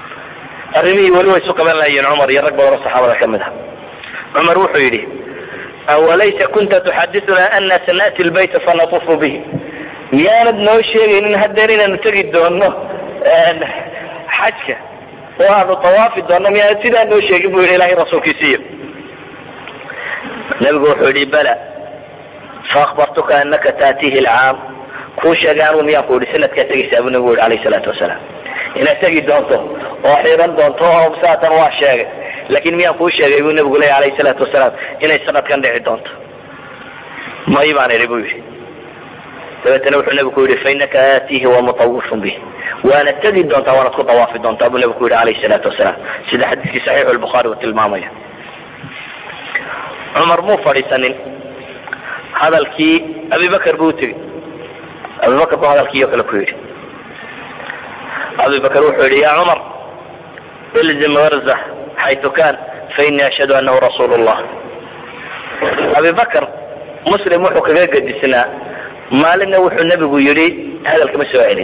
arrimihii weli way isu qaban lahayiin cumar iyo rag badan oo saxaabada ka mid ah cumar wuxuu yidhi awalaysa kunta tuxadituna ana sana'ti lbayta fanatufu bihi miyaanad noo sheegaynin haddeer inaanu tegi doono xajka oo aanu tawaafi doono miyaanad sidaa noo sheegin bu yidhi ilahay rasuulkiisiiyo nabigu wuxuu yihi bala faakbartuka anaka taatihi alcaam kuu sheegay anugu miyaan ku yidhi sanadkaa tegaysaa buu nabigu yihi alayh salaatu wasalaam inaad tegi doonto oo xiran doonto oo saatan waa sheegay laakiin miyaan kuu sheegay buu nabigu leeya alayh salaatu wasalaam inay sanadkan dhici doonto may baan idhi buu yidhi dabeetana wuxuu nabigu ku yidhi fainaka aatiihi wamutawifun bih waana tegi doontaa waanad ku dawaafi doontaa buu nabigu ku yidhi alayh salaatu wasalaam sida xadiiskii saxiixu lbukhaari uu tilmaamaya cumar muu fadhiisanin hadalkii abibakar buu utegi abibakar buu hadalkii oo kale ku yidhi abibakar wuxuu yidhi ya cumar ilzim warza xaytu kan fainii ashhadu anahu rasuulu llah abibakar muslim wuxuu kaga gedisnaa maalinna wuxuu nebigu yidhi hadalkama soo celin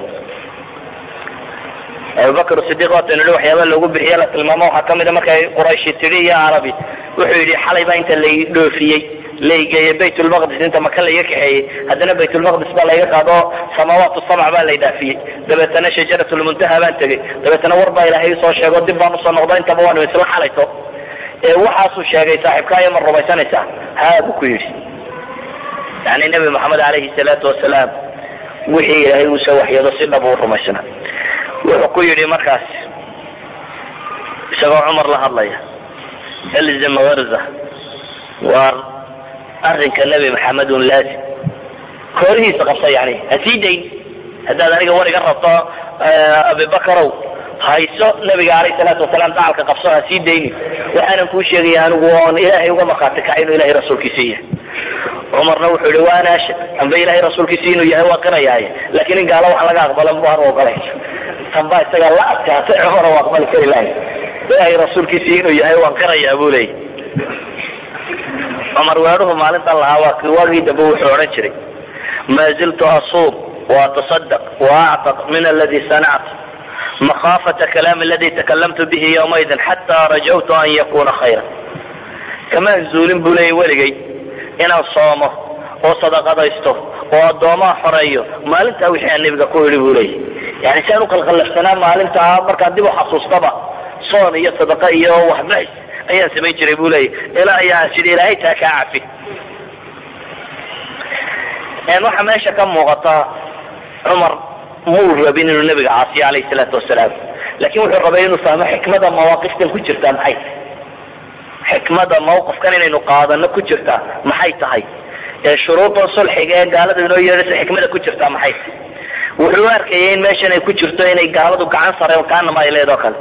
abubakr sidiq waataynu hi waxyaabaa loogu bixiye la tilmaamo waxaa kamida markay qurayshi tidhi iyo carabi wuxuu yidhi xalay baa inta lay dhoofiyey laygeeye bayt lmaqdis inta maka layga kaxeeyey haddana bayt lmaqdis baa layga qaado samaawaat samc baa lay dhaafiyey dabeetana shajarat lmuntaha baan tegey dabeetana war baa ilaahay soo sheego dib baan usoo noqdo intaba waanu isla xalayto ee waxaasuu sheegay saaxiibkaayo ma rumaysanaysaa haa buu ku yidhi yani nebi maxamed alayhi salaatu wasalaam wixii ilaahay uu soo waxyado si dhab uu rumaysna wuxuu ku yidhi markaas isagoo cumar la hadlaya ilzim warza waar arrinka nebi maxamed un laazim koorihiisa qabsa yani ha sii dayn haddaad aniga war iga rabto abibakarow hayso nabiga alayh salaatu wasalaam dacalka qabso ha sii dayni waxaanan kuu sheegaya anigu oon ilaahay uga markhaati kacay inuu ilahay rasuulkiisa yahay cumarna wuxuu yihi waana ashhad amba ilahay rasuulkiisi inuu yahay waa qirayaaye laakiin in gaalo wax laga aqbala baan ogolay tan baa isaga la adkaatay cumar u aqbali kari lahay ilaahay rasuulkiisi inuu yahay waan qirayaa buu leeyay cumar weedhuhu maalintan lahaa waa kii waagii dambe wuxuu odhan jiray maa ziltu asuum وأتصدق وأعتق من الذي صنعت مخافة كلام الذي تكلمت به يومئذ حتى رجوت أن يكون خيرا كما زولين بولي ولغي inaan soomo oo sadaqadaysto oo addoomaa xoreeyo maalintaa wixii aan nebiga ku idhi buu leeyay yani si aan u qalqallafsanaa maalintaa markaan dib u xasuustaba soon iyo sadaqa iyo waxbixis ayaan samayn jiray buu leeyay ilaa ayaan sidii ilaahay taa kaa cafi waxaa meesha ka muuqata cumar muu rabin inuu nebiga caasiyo alayhi salaatu wasalaam laakiin wuxuu rabay inuu fahmo xikmada mawaaqiftan ku jirtaa maxay xikmada mawqifkan inaynu qaadano ku jirtaa maxay tahay ee shuruudan sulxiga ee gaaladu inoo yeedhaysa xikmada ku jirtaa maxay tahay wuxuu u arkayay in meeshan ay ku jirto inay gaaladu gacan sareen kaanama ay leedoo kale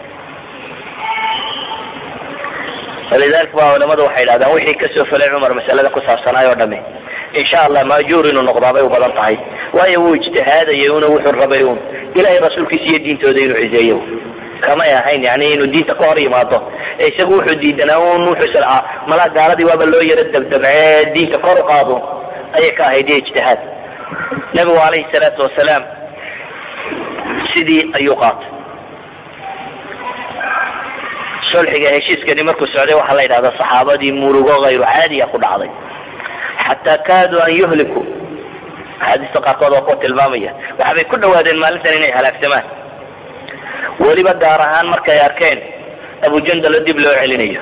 walidalika ba culamadu waxay idhahdaan wixii kasoo felay cumar masalada ku saabsanaay oo dhami insha allah maajuur inuu noqdaa bay u badan tahay waayo wuu ijtihaadayay una wuxuu rabay un ilahay rasuulkiisa iyo diintooda inuu ciseeyo kamay ahayn yani inuu diinta ka hor yimaado ee isagu wuxuu diidanaa un wuxuu islaa malaa gaaladii waaba loo yaro dabdabcee diinta kor u qaado ayay ka ahayd iyo ijtihaad nabigu calayhi salaatu wasalaam sidii ayuu qaatay sulxiga heshiiskani markuu socday waxaa la yidhahdaa saxaabadii murugo hayru caadiya ku dhacday xataa kaaduu an yuhliku axaadiista qaarkood waa kuwa tilmaamaya waxabay ku dhawaadeen maalintan inay halaagsamaan weliba gaar ahaan markay arkeen abujandalo dib loo celinayo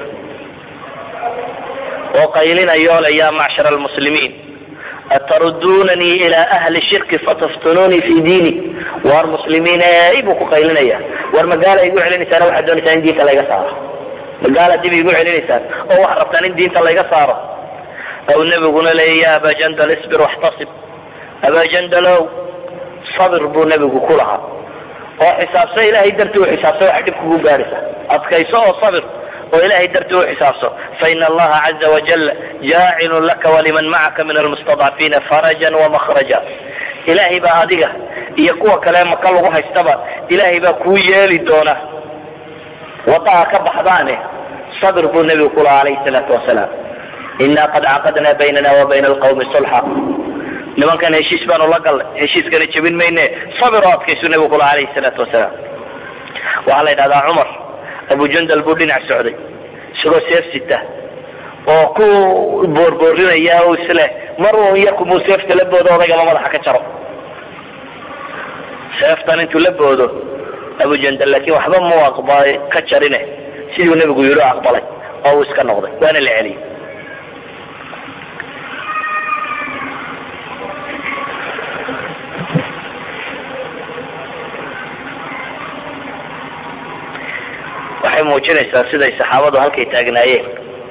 oo qaylinayo le ya macshar almuslimiin atarudunanii ilaa ahli shirki fataftununii fi diini war muslimiin ey buu ku qaylinaya war magaala igu celinaysaan waxaad doonaysaan in diinta layga saaro magaala dib igu celinaysaan oo waxaad rabtaan in diinta layga saaro aw nebiguna leeya ya aba jandal isbir waxtasib aba jandalow sabir buu nebigu ku lahaa oo xisaabso ilahay dartii u xisaabso waxa dhib kugu gaadhaysa adkayso oo sabir oo ilahay dartii u xisaabso faina allaha caza wajal jaacilun laka waliman macaka min almustadcafiina farajan wamakhraja ilaahay baa adiga iyo kuwa kale maka lagu haystaba ilaahay baa kuu yeeli doona wadaha ka baxdaane sabir buu nebigu ku lahaa alayhi salaatu wasalaam ina qad caqadna baynana wa bayna alqawmi sulxa nimankan heshiis baanu la gallay heshiiskana jebin mayne sabir oo adkaysu nebigu kula alayhi salaatu wasalaam waxaa la yidhahdaa cumar abujandal buu dhinac socday isagoo seef sita oo ku boorboorrinaya o isleh mar uun yarkumuu seefta la boodo odaygaba madaxa ka jaro seeftan intuu la boodo abujandal laakiin waxba mu aqbalay ka jarine siduu nebigu yidhi o aqbalay oo uu iska noqday waana la celiyey waxay muujinaysaa siday saxaabadu halkay taagnaayeen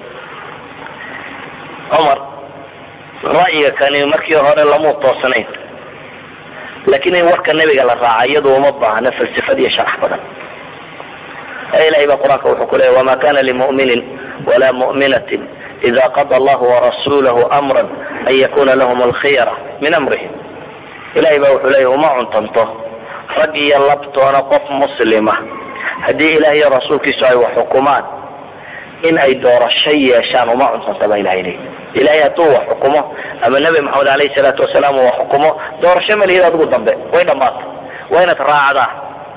cumar ra'yiga kani markii hore lamuu toosnayn laakiin in warka nebiga la raaca iyadu uma baahna falsafad iyo sharax badan ilahay baa qur-aanka wuxuu ku leeyay wama kana limu'minin wala mu'minatin ida qada allahu warasulahu amra an yakuna lahum alkhiyara min amrihim ilahay baa wuxuu leeyay uma cuntanto rag iyo labtoona qof muslima haddii ilaah iyo rasuulkiisu ay wax xukumaan in ay doorasho yeeshaan uma cuntanto ba ilahay leey ilahay hadduu wax xukumo ama nebi maxamed alayhi salaatu wasalaam uu wax xukumo doorasho ma lihid adigu dambe way dhammaatay waa inaad raacdaa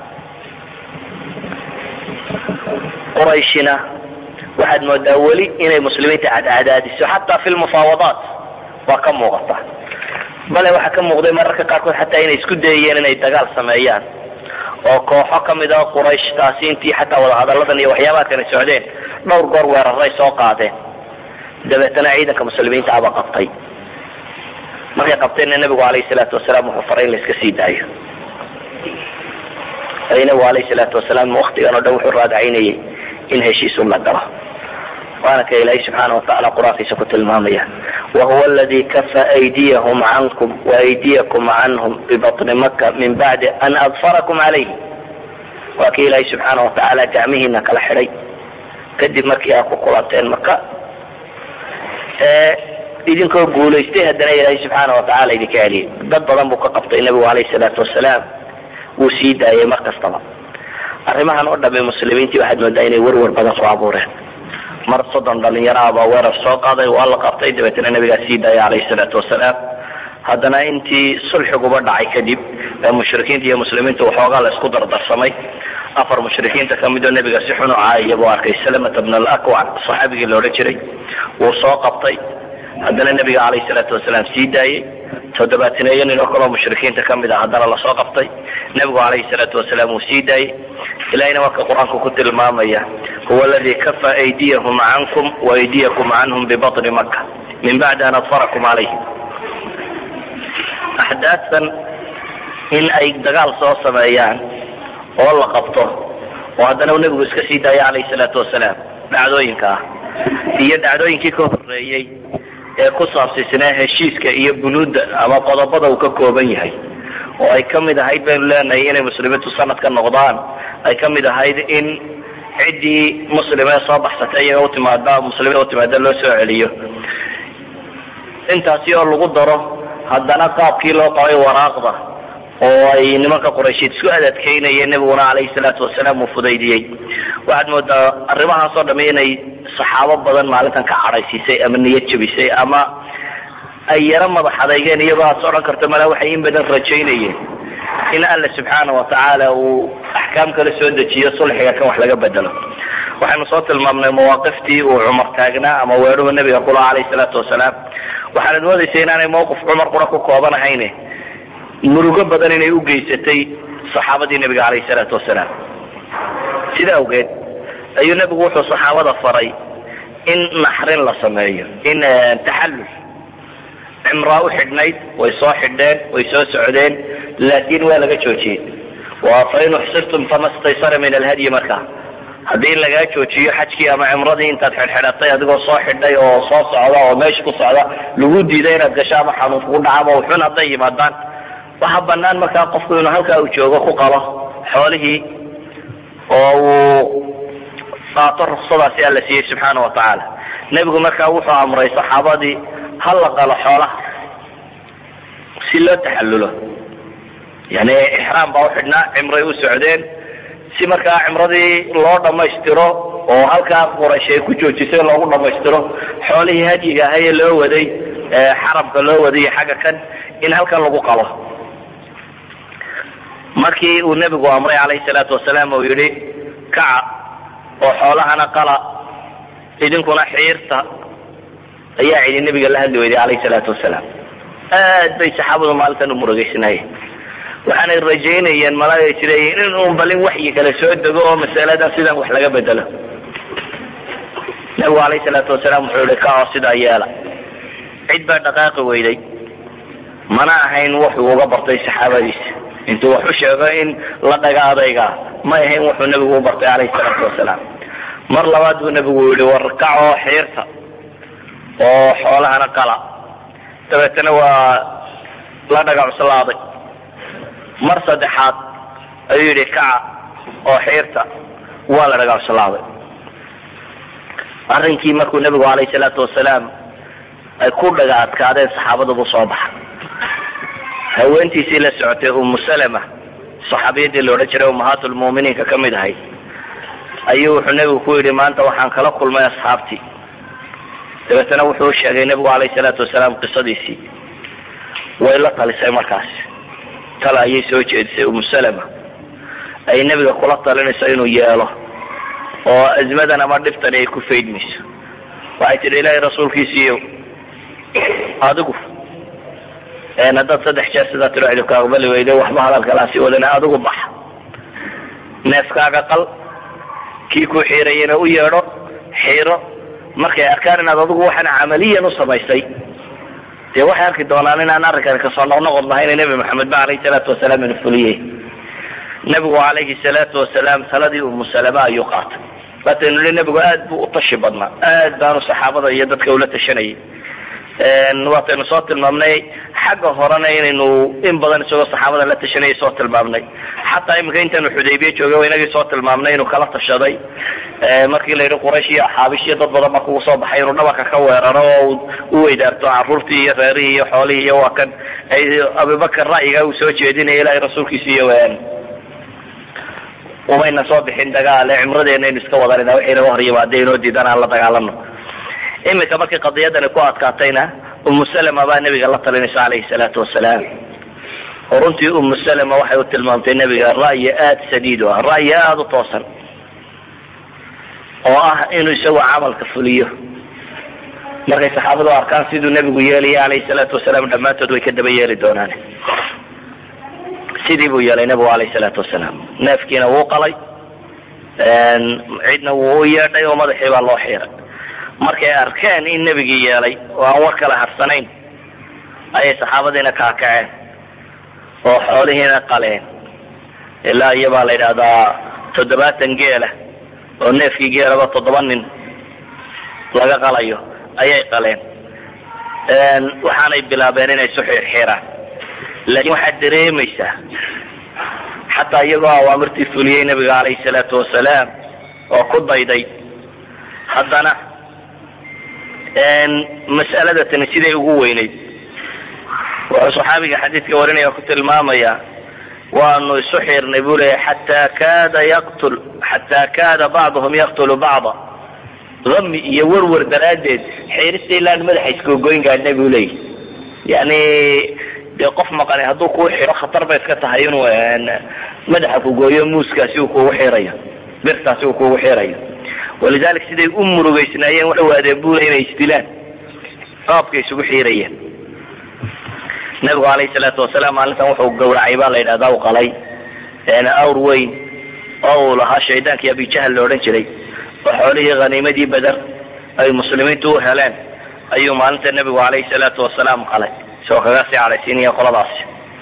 qurayshina waxaad moodaa weli inay muslimiinta cadcadaadiso xataa fi lmufaawadaat waa ka muuqata bale waxaa ka muuqday mararka qaarkood xataa inay isku dayayeen inay dagaal sameeyaan oo kooxo ka mid a qurayshtaasi intii xataa wadahadalladan iyo waxyaabaadkan ay socdeen dhowr goor weeraray soo qaadeen dabeetana ciidanka muslimiinta aba qabtay markay qabteenna nebigu alayhi salaatu wasalaam wuxuu faray in la iska sii daayo nabigu alayhi salaatu wasalaam waktigan o dhan wuxuu raadacaynayay in heshiis un la galo waana ka ilaahay subxaana watacaala qur-aankiisa ku tilmaamaya wahuwa aladi kafa aydiyahum cankum waaydiyakum canhum bibatni maka min bacdi an adfarakum calayhi waa kii ilaahay subxaana watacaala gacmihiina kala xidhay kadib markii aad ku kulanteen maka idinkoo guulaystay haddana ilaahay subxaana watacaala idinka celiyay dad badan buu ka qabtay nebigu alayhi salaatu wasalaam wuu sii daayay mar kastaba arrimahan oo dhamme muslimiintii waxaad moodaa inay werwer badan soo abuureen mar soddon dhalinyaro ah baa weerar soo qaaday waa la qabtay dabeetana nabigaa sii daayay calayhi salaatu wasalaam haddana intii sulxiguba dhacay kadib ee mushrikiinta iyo muslimiinta waxoogaa la isku dardarsamay afar mushrikiinta ka midoo nebiga si xun u caayaya buu arkay salamata bn alakwac saxaabigii la odhan jiray wuu soo qabtay haddana nebiga calayhi salaatu wasalaam sii daayey toddobaataneeyo nin oo kaloo mushrikiinta ka mid ah haddana lasoo qabtay nebigu calayhi salaatu wasalaam wuu sii daayey ilahina marka qur-aanku ku tilmaamaya huwa aladii kafa aydiyahum cankum waaydiyakum canhum bibatni maka min bacdi an adfarakum calayhim axdaadtan in ay dagaal soo sameeyaan oo la qabto oo haddana uu nebigu iska sii daaya calayhi salaatu wasalaam dhacdooyinka ah iyo dhacdooyinkii ka horeeyey ee ku saabsiisnaa heshiiska iyo bunuudda ama qodobada uu ka kooban yahay oo ay ka mid ahayd baynu leenahay inay muslimiintu sanad ka noqdaan ay ka mid ahayd in ciddii muslimee soo baxsatay iyaga utimaada muslimiin utimaada loo soo celiyo intaasi oo lagu daro haddana qaabkii loo qabay waraaqda oo ay nimanka quraysheed isku adadkaynayeen nebiguna calayhi salaatu wasalaam uu fudaydiyey waxaad moodaa arrimahaasoo dhamme inay saxaabo badan maalintan ka cadhaysiisay ama niyad jabisay ama ay yaro madax adeygeen iyagoo aad soo dhan karto malaa waxay in badan rajaynayeen in alla subxaana watacaala uu axkaam kala soo dejiyo sulxiga kan wax laga bedelo waxaynu soo tilmaamnay mawaaqiftii uu cumar taagnaa ama weeruhu nebiga kula calayhi salaatu wasalaam waxaanad moodaysa inaanay mawqif cumar qura ku kooban ahayne murugo badan inay u geysatay saxaabadii nebiga calayhi salaatu wasalaam sida awgeed ayuu nebigu wuxuu saxaabada faray in naxrin la sameeyo in taxallul cimraa u xidhnayd way soo xidheen way soo socdeen laakiin waa laga joojiyey wa fain uxsirtum fama staysara min alhadyi markaa haddii lagaa joojiyo xajkii ama cimradii intaad xidhxidhatay adigoo soo xidhay oo soo socda oo meesha ku socda lagu diiday inaad gasho ama xanuun kugu dhaca ama wuxun hadday yimaadaan waxa banaan markaa qofku inuu halkaa uu joogo ku qalo xoolihii oo uu qaato ruksadaasi alla siiyey subxaana wa tacaala nebigu markaa wuxuu amray saxaabadii ha la qalo xoolaha si loo taxallulo yani ixraam baa u xidhnaa cimray u socdeen si markaa cimradii loo dhammaystiro oo halkaa quraysh ay ku joojisay loogu dhammaystiro xoolihii hadyiga ahayee loo waday xaramka loo waday iyo xagga kan in halkan lagu qalo markii uu nebigu amray calayhi salaatu wasalaam uu yidhi kaca oo xoolahana qala idinkuna xiirta ayaa cidi nebiga la hadli weyday calayhi salaatu wasalaam aad bay saxaabadu maalintan u murugaysnaayeen waxaanay rajaynayeen malaagay jireeyeen in uun balin waxyi kale soo dego oo masaladan sidan wax laga bedelo nebigu calayhi salaatu wasalaam wuxuu yihi ka oo sidaa yeela cid baa dhaqaaqi weyday mana ahayn wuxuu uga bartay saxaabadiisa intuu wax u sheego in la dhaga adaygaa ma ahayn wuxuu nebigu u bartay calayhi salaatu wasalaam mar labaad buu nebigu yihi warkacoo xiirta oo xoolahana qala dabeetana waa la dhaga cuslaaday mar saddexaad ayuu yidhi kaca oo xiirta waa la dhaga cuslaaday arrinkii markuu nebigu calayhi salaatu wasalaam ay ku dhaga adkaadeen saxaabadabuu soo baxa haweentiisii la socotay umu salama saxaabiyadii la odhan jiray ummahaatulmu'miniinka ka mid ahayd ayuu wuxuu nebigu ku yidhi maanta waxaan kala kulmay asxaabtii dabeetana wuxuu sheegay nebigu calayhi salaatu wasalaam qisadiisii way la talisay markaas tala ayay soo jeedisay umu salama ay nebiga kula talinayso inuu yeelo oo azmadan ama dhiftani ay ku faydmayso waxay tidhi ilaahay rasuulkiisiiyo adigu haddaad saddex jeer sidaa tiro idinku aqbali weyde waxba hadalkalaa sii wadana adigu bax neefkaaga qal kii ku xiirayana u yeedho xiiro markay arkaan inaad adigu waxaan camaliyan u samaysay dee waxay arki doonaan inaan arrinkan kasoo noqnoqod lahayn nebi maxamed ba alayhi salaatu wasalaam inu fuliyey nebigu calayhi salaatu wasalaam taladii umu salama ayuu qaatay waataynu nihi nebigu aad buu u tashi badnaa aad baanu saxaabada iyo dadka ula tashanayay waataynu soo tilmaamnay xagga horena inaynu in badan isagoo saxaabada la tashanayay soo tilmaamnay xataa iminka intaanu xudaybiye joogay inagii soo tilmaamnay inuu kala tashaday markii la yidhi quraysh iyo axaabish iyo dad badan baa kugu soo baxay inuu dhabarka ka weeraro oo u weydaarto caruurtii iyo reerihii iyo xoolihii iyo waa kan ay abubakar ra'yiga uu soo jeedinaya ilaahay rasuulkiisa iyo umayna soo bixin dagaale cimradeena aynu iska wadanayna waxay naga hor yimaadee inoo diidan aan la dagaalano iminka markii qadiyadani ku adkaatayna umu salama baa nebiga la talinaysa calayhi salaatu wasalaam oo runtii umu salama waxay u tilmaamtay nebiga ra'yi aada sadiid u ah ra'yi aada u toosan oo ah inuu isagu camalka fuliyo markay saxaabadu arkaan siduu nebigu yeelaya calayhi salaatu wasalaam dhammaantood way ka daba yeeli doonaan sidii buu yeelay nebigu calayhi salaatu wasalaam neefkiina wuu qalay cidna wuu u yeedhay oo madaxii baa loo xiiray markay arkeen in nebigii yeelay oo aan war kala harsanayn ayay saxaabadiina kaakaceen oo xoolihiina qaleen ilaa iyo baa la yidhahdaa toddobaatan geela oo neefkii geelaba toddoba nin laga qalayo ayay qaleen waxaanay bilaabeen inay isu xiirxiiraan laakiin waxaad dareemaysaa xataa iyagoo awaamirtii fuliyey nebiga calayhi salaatu wasalaam oo ku dayday haddana mas'alada tani siday ugu weynayd wuxuu saxaabiga xadiidka warinaya ku tilmaamaya waanu isu xiirnay buu leeyahy xataa kaada yaqtul xataa kaada bacduhum yaqtulu bacda dami iyo werwer daraaddeed xiirista ilaan madaxa iskoogoyn gaadhnay buu leeyahy yani dee qof maqani hadduu kuu xiro khatar bay iska tahay inuu madaxa ku gooyo muuskaasi uu kugu xirayo birtaasi uu kugu xirayo walidalik siday u murugaysnaayeen waxay waadeen bule inay isdilaan qaabkay isugu xiirayeen nabigu calayhi salaatu wasalaam maalintan wuxuu gawracay baa la yidhahdaa u qalay awr weyn oo uu lahaa shaydaankii abijahal la odhan jiray oo xoolihii khaniimadii beder ay muslimiintu u heleen ayuu maalinta nebigu calayhi salaatu wasalaam qalay isagoo kaga sii cadhaysiinaya qoladaasi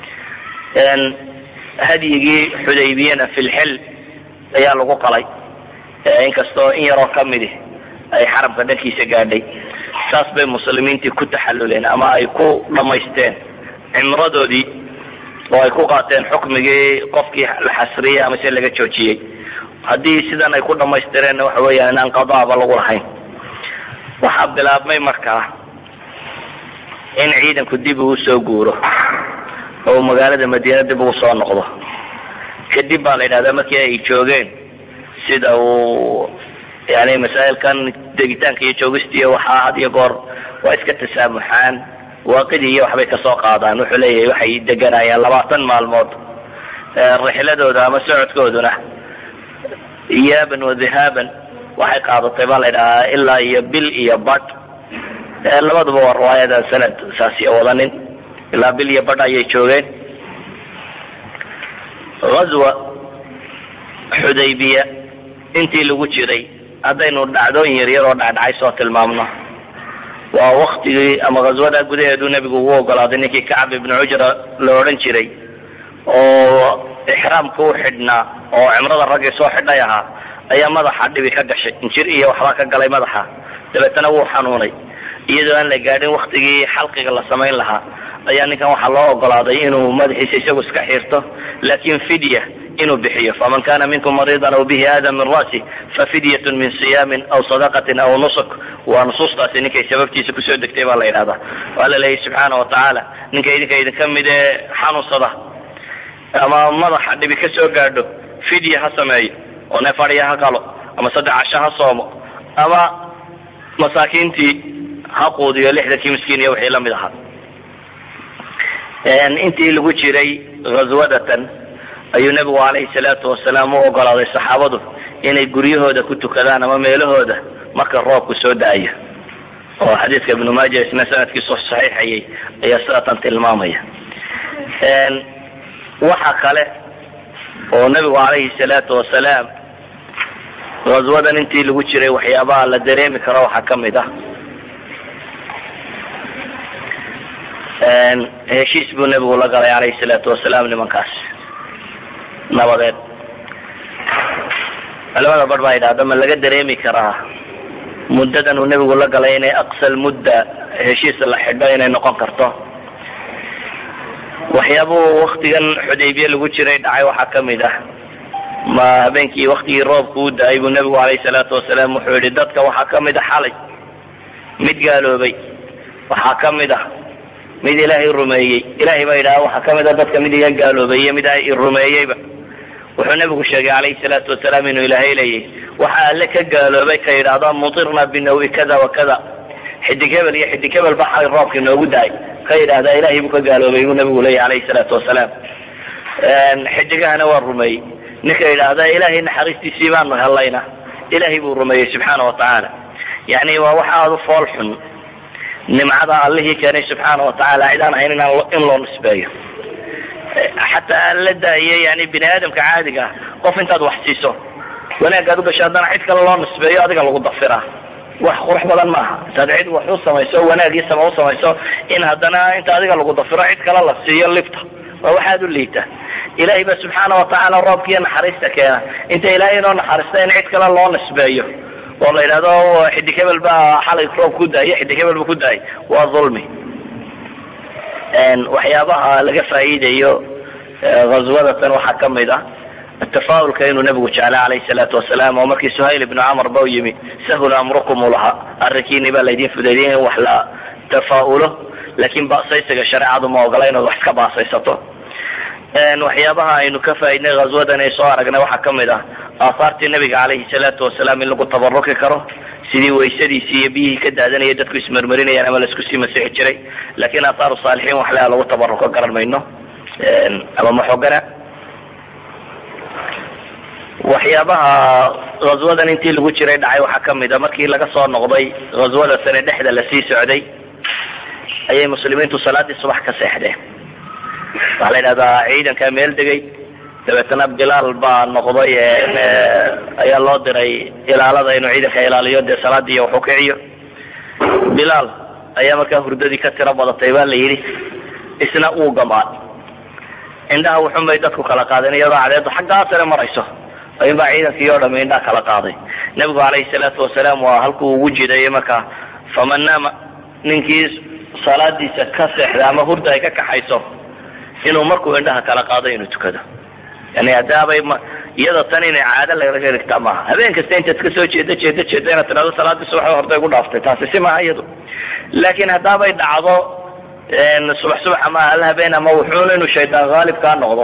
hadyigii xudaybiyana filxil ayaa lagu qalay inkastoo in yaroo ka midi ay xaramka dhankiisa gaadhay saas bay muslimiintii ku taxalluleen ama ay ku dhammaysteen cimradoodii oo ay ku qaateen xukmigii qofkii la xasriyey ama se laga joojiyey haddii sidan ay ku dhammaystireenna waxa weeyaan inaan qadaaba lagu lahayn waxaa bilaabmay markaa in ciidanku dib uu soo guuro oo magaalada madiina dib ugu soo noqdo kadib baa la yidhahdaa markii ay joogeen sida uu yani masaa'ilkan degitaanka iyo joogistiiyo waxaa had iyo goor waa iska tasaamuxaan waaqidii iyo waxbay kasoo qaadaan wuxuu leeyahay waxay deganayaan labaatan maalmood rixladooda ama socodkooduna iyaaban wa dhihaaban waxay qaadatay baa la ydhahaa ilaa iyo bil iyo bad labaduba waa riwaayadan sanad saasi wadanin ilaa bil iyo badh ayay joogeen ghazwa xudaybiya intii lagu jiray haddaynu dhacdooyin yaryar oo dhacdhacay soo tilmaamno waa waktigii ama ghazwada gudaheedu nebigu ugu ogolaaday ninkii kacab ibnu cujra la odhan jiray oo ixraamka u xidhnaa oo cimrada raggii soo xidhay ahaa ayaa madaxa dhibi ka gashay injir iyo waxbaa ka galay madaxa dabeetana wuu xanuunay iyadoo aan la gaadhin waktigii xalqiga la samayn lahaa ayaa ninkan waxaa loo ogolaaday inuu madaxiisa isagu iska xiirto laakin fidya inuu bixiyo faman kana minkum mariidan aw bihi aada min ra'si fafidyatun min siyaamin aw sadaqatin aw nusuk waa nusuustaasi ninkay sababtiisa kusoo degtay baa la yidhahdaa waa la leeyahy subxaana wa tacaala ninka idinka idinka mid ee xanuunsada ama madaxa dhibi ka soo gaadho fidya ha sameeyo oo neef adhiya ha qalo ama saddex casho ha soomo ama masaakiintii ha quudiyo lixdankii miskiin iyo wixii lamid ahaa intii lagu jiray ghaswadatan ayuu nebigu calayhi salaatu wasalaam u ogolaaday saxaabadu inay guryahooda ku tukadaan ama meelahooda marka roobku soo da-ayo oo xadiidka ibnu maaja isna sanadkiisu saxiixayay ayaa sidaatan tilmaamaya waxa kale oo nebigu calayhi salaatu wasalaam ghaswadan intii lagu jiray waxyaabaha la dareemi karo waxaa ka mid ah heshiis buu nebigu la galay calayhi salaatu wasalaam nimankaas nabadeed culamada bar baa yidhahda ma laga dareemi karaa muddadan uu nebigu la galay inay aqsal mudda heshiis la xidho inay noqon karto waxyaabuhu waktigan xudaybiye lagu jiray dhacay waxaa ka mid ah ma habeenkii waktigii roobku u da-ay buu nebigu calayhi salaatu wasalaam wuxuu yihi dadka waxaa ka mid a xalay mid gaaloobay waxaa ka mid ah mid ilaahay rumeeyey ilahay baa yidhaha waxaa ka mid a dadka mid iga gaaloobay iyo mid i rumeeyeyba wuxuu nebigu sheegay calayhi salaatu wasalaam inuu ilaahay leeyahy waxa alle ka gaaloobay ka yidhaahda mutirna binawi kada wa kada xidig hebel iyo xidig hebel ba xalay roobkii noogu da-ay ka yidhaahdaa ilahay buu ka gaaloobay buu nebigu leeyahy calayhi salaatu wasalaam xidigahana waa rumeeyey ninka yidhaahda ilaahay naxariistiisii baanu helayna ilahay buu rumeeyey subxaana wa tacaala yani waa wax aada u fool xun nimcada allihii keenay subxaana wa tacaala cid aan ahayn in loo nisbeeyo xataa aan la daayo yani bini aadamka caadiga ah qof intaad wax siiso wanaagaad ugasho haddana cid kale loo nisbeeyo adiga lagu dafiraa wax qurux badan maaha intaad cid wax u samayso wanaagii sama u samayso in haddana inta adiga lagu dafiro cid kale la siiyo lifta waa waxaad u liita ilahay ba subxaana wa tacaala roobkiiyo naxariista keena inta ilaahay inoo naxariista in cid kale loo nisbeeyo oo la yidhahdo xidig hebel baa xalay roob ku daaya xidig hebel ba ku daayay waa dulmi waxyaabaha laga faa'iidayo ghaswadatan waxaa ka mid ah tafaa'ulka inuu nebigu jeclay calayhi salaatu wasalaam oo markii suhayl ibnu camar ba u yimi sahula amrukum u lahaa arrinkiini baa laydin fudaydiyay in wax la tafaa'ulo laakiin baasaysiga shareecadu ma ogola inaad wax iska baasaysato waxyaabaha aynu ka faaidnay ghaswadan ay soo aragnay waxaa ka mid ah aahaartii nabiga calayhi salaatu wasalaam in lagu tabaruki karo sidii waysadiisii iyo biyihii ka daadanaya dadku ismarmarinayaan ama laisku sii masixi jiray laakiin aahaaru saalixiin wax lea lagu tabaruko garan mayno ama maxogana waxyaabaha ghaswadan intii lagu jiray dhacay waxaa ka mid a markii laga soo noqday ghaswada sane dhexda lasii socday ayay muslimiintu salaadii subax ka seexdeen waxaa la yidhahdaa ciidankaa meel degay dabeetana bilaal baa noqday ayaa loo diray ilaalada inuu ciidanka ilaaliyo dee salaadii waxu kiciyo bilaal ayaa markaa hurdadii ka tiro badatay baa la yidhi isna uu gamaan indhaha wuxun bay dadku kala qaadeen iyadoo cadeedu xaggaa sare marayso in baa ciidankii oo dhami indhaha kala qaaday nebigu calayhi salaatu wasalaam waa halkuu ugu jidayay markaa faman naama ninkii salaadiisa ka seexda ama hurda ay ka kaxayso inuu markuu indhaha kala qaado inuu tukado yani haddaabay iyada tan inay caado lagaga dhigtaa maaha habeen kasta intaad ka soo jeeda jeeda jeeda inaad tidhahdo salaadii subax hortay ku dhaaftay taasi si maaha iyadu laakiin haddaabay dhacdo subax subax ama hal habeen ama wuxuun inuu shaydaan haalib kaa noqdo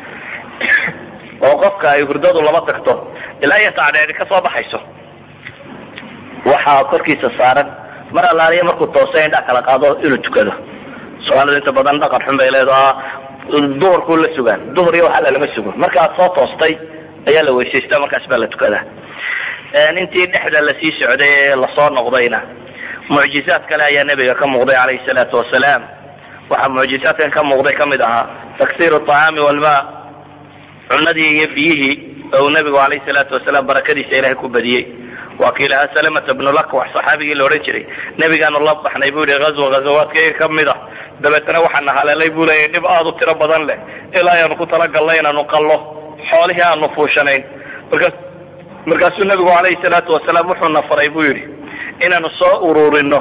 oo qofka ay hurdadu laba tagto ilaa iyo tacdheeri ka soo baxayso waxaa korkiisa saaran mar allaaliya markuu toosa indhaa kala qaado inuu tukado soomaalida inta badan dhaqan xun bay leedaha duhurkuu la sugaan duhur iyo waxalla lama sugo markaad soo toostay ayaa la weysaystaa markaas baa la tukadaa intii dhexda lasii socday ee lasoo noqdayna mucjizaad kale ayaa nebiga ka muuqday calayhi salaatu wasalaam waxaa mucjizaadkan ka muuqday ka mid ahaa taksiir acaami walma cunadii iyo biyihii oo uu nebigu calayhi salaatu wasalaam barakadiisa ilahay ku badiyey waa kii lahaa salamata bnu lakwax saxaabigii la odhan jiray nebigaanu la baxnay buu yihi ghazwa ghazawaadkayga ka mid ah dabeetana waxaana haleelay buu leeyahy dhib aada u tiro badan leh ilaa ayaanu ku talagalnay inaanu qallo xoolihii aanu fuushanayn markaas markaasuu nebigu calayhi salaatu wasalaam wuxuuna faray buu yidhi inaanu soo ururino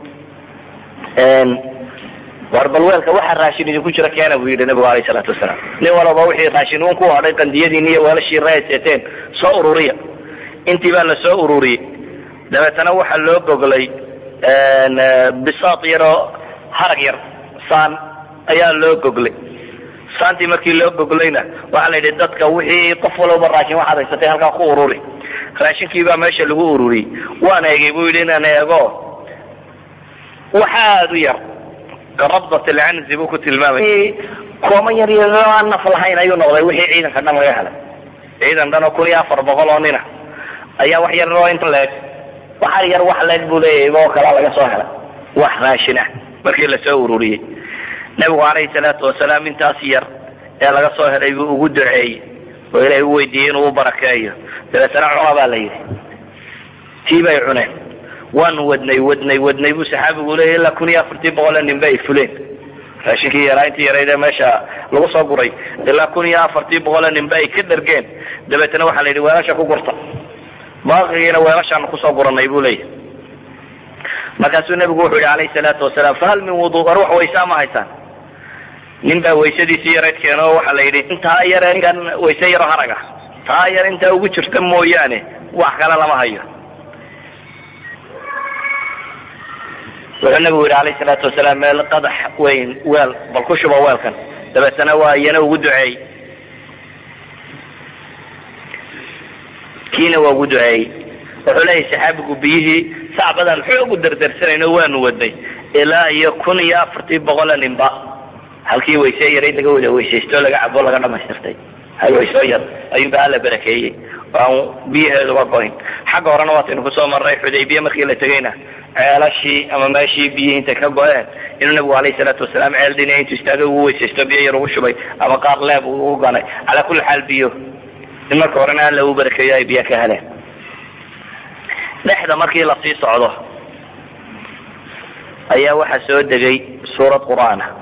war bal weelka waxa raashin idinku jira keena buu yidhi nebigu alayh salaatu wasalaam nin walaba wixii raashin uun ku hadhay qandiyadiin iyo weelashii raayseeteen soo ururiya intii baa la soo ururiyey dabeetana waxaa loo goglay bisaad yaroo harag yar saan ayaa loo goglay saantii markii loo goglayna waxaa la yidhi dadka wixii qof walaba raashin waxaad haysatay halkaa ku ururi raashinkii baa meesha lagu ururiyey waan eegay buu yidhi inaan eego waxaad u yar karabdat alcanzi buu ku tilmaamay kooman yar yar aan naf lahayn ayuu noqday wixii ciidanka dhan laga helay ciidan dhan oo kun iyo afar boqol oo nina ayaa wax yar oo inta leeg waxaa yar wax leeg buu leeyahay oo kala laga soo helay wax raashin ah markii lasoo ururiyey nebigu calayhi salaatu wasalaam intaas yar ee laga soo helay buu ugu duceeyey oo ilaahay u weydiiyey inuu u barakeeyo dabeetana cuna baa la yidhi tii bay cuneen waanu wadnay wadnay wadnay buu saxaabigu leeyahy ilaa kun iyo afartii boqole nin ba ay fuleen raashinkii yaraa intii yaraydee meesha lagu soo guray ilaa kun iyo afartii boqole nin ba ay ka dhargeen dabeetana waxaa la yidhi weelasha ku gurta baaqigiina weelashaanu kusoo guranay buu leeyahy markaasuu nebigu wuxuu yihi calayhi salaatu wasalaam fahal min wudu war wax waysaa ma haysaan nin baa waysadiisii yarayd keeno oo waxaa la yidhi intaa yare ninkan wayse yaro harag ah taa yar intaa ugu jirta mooyaane wax kale lama hayo wuxuu nabigu yidhi alayh salaatu wasalaam meel qadax weyn weel bal ku shuba weelkan dabeetana waa iyana ugu duceeyey kiina waa ugu duceeyey wuxuu leeyahy saxaabigu biyihii sacbadan xoog u dardarsanayno waanu wadnay ilaa iyo kun iyo afartii boqola ninba halkii wayse yarayd laga wada weysaysto laga cabo laga dhamaystirtay hal wayso yar ayuunba alla barakeeyey aan biyaheeduba goyn xagga horena waataynu kusoo marnay xudaybiya markii la tegayna ceelashii ama meeshii biyihii intay ka go-een inuu nabigu alayh salaatu wasalaam ceel dina intuu istaagay ugu weysaysto biyo yar ugu shubay ama qaar leeb ugu ganay calaa kulli xaal biyo in marka horena alla uu barakeeyo ay biyo ka heleen dhexda markii lasii socdo ayaa waxaa soo degay suurad qur'aan ah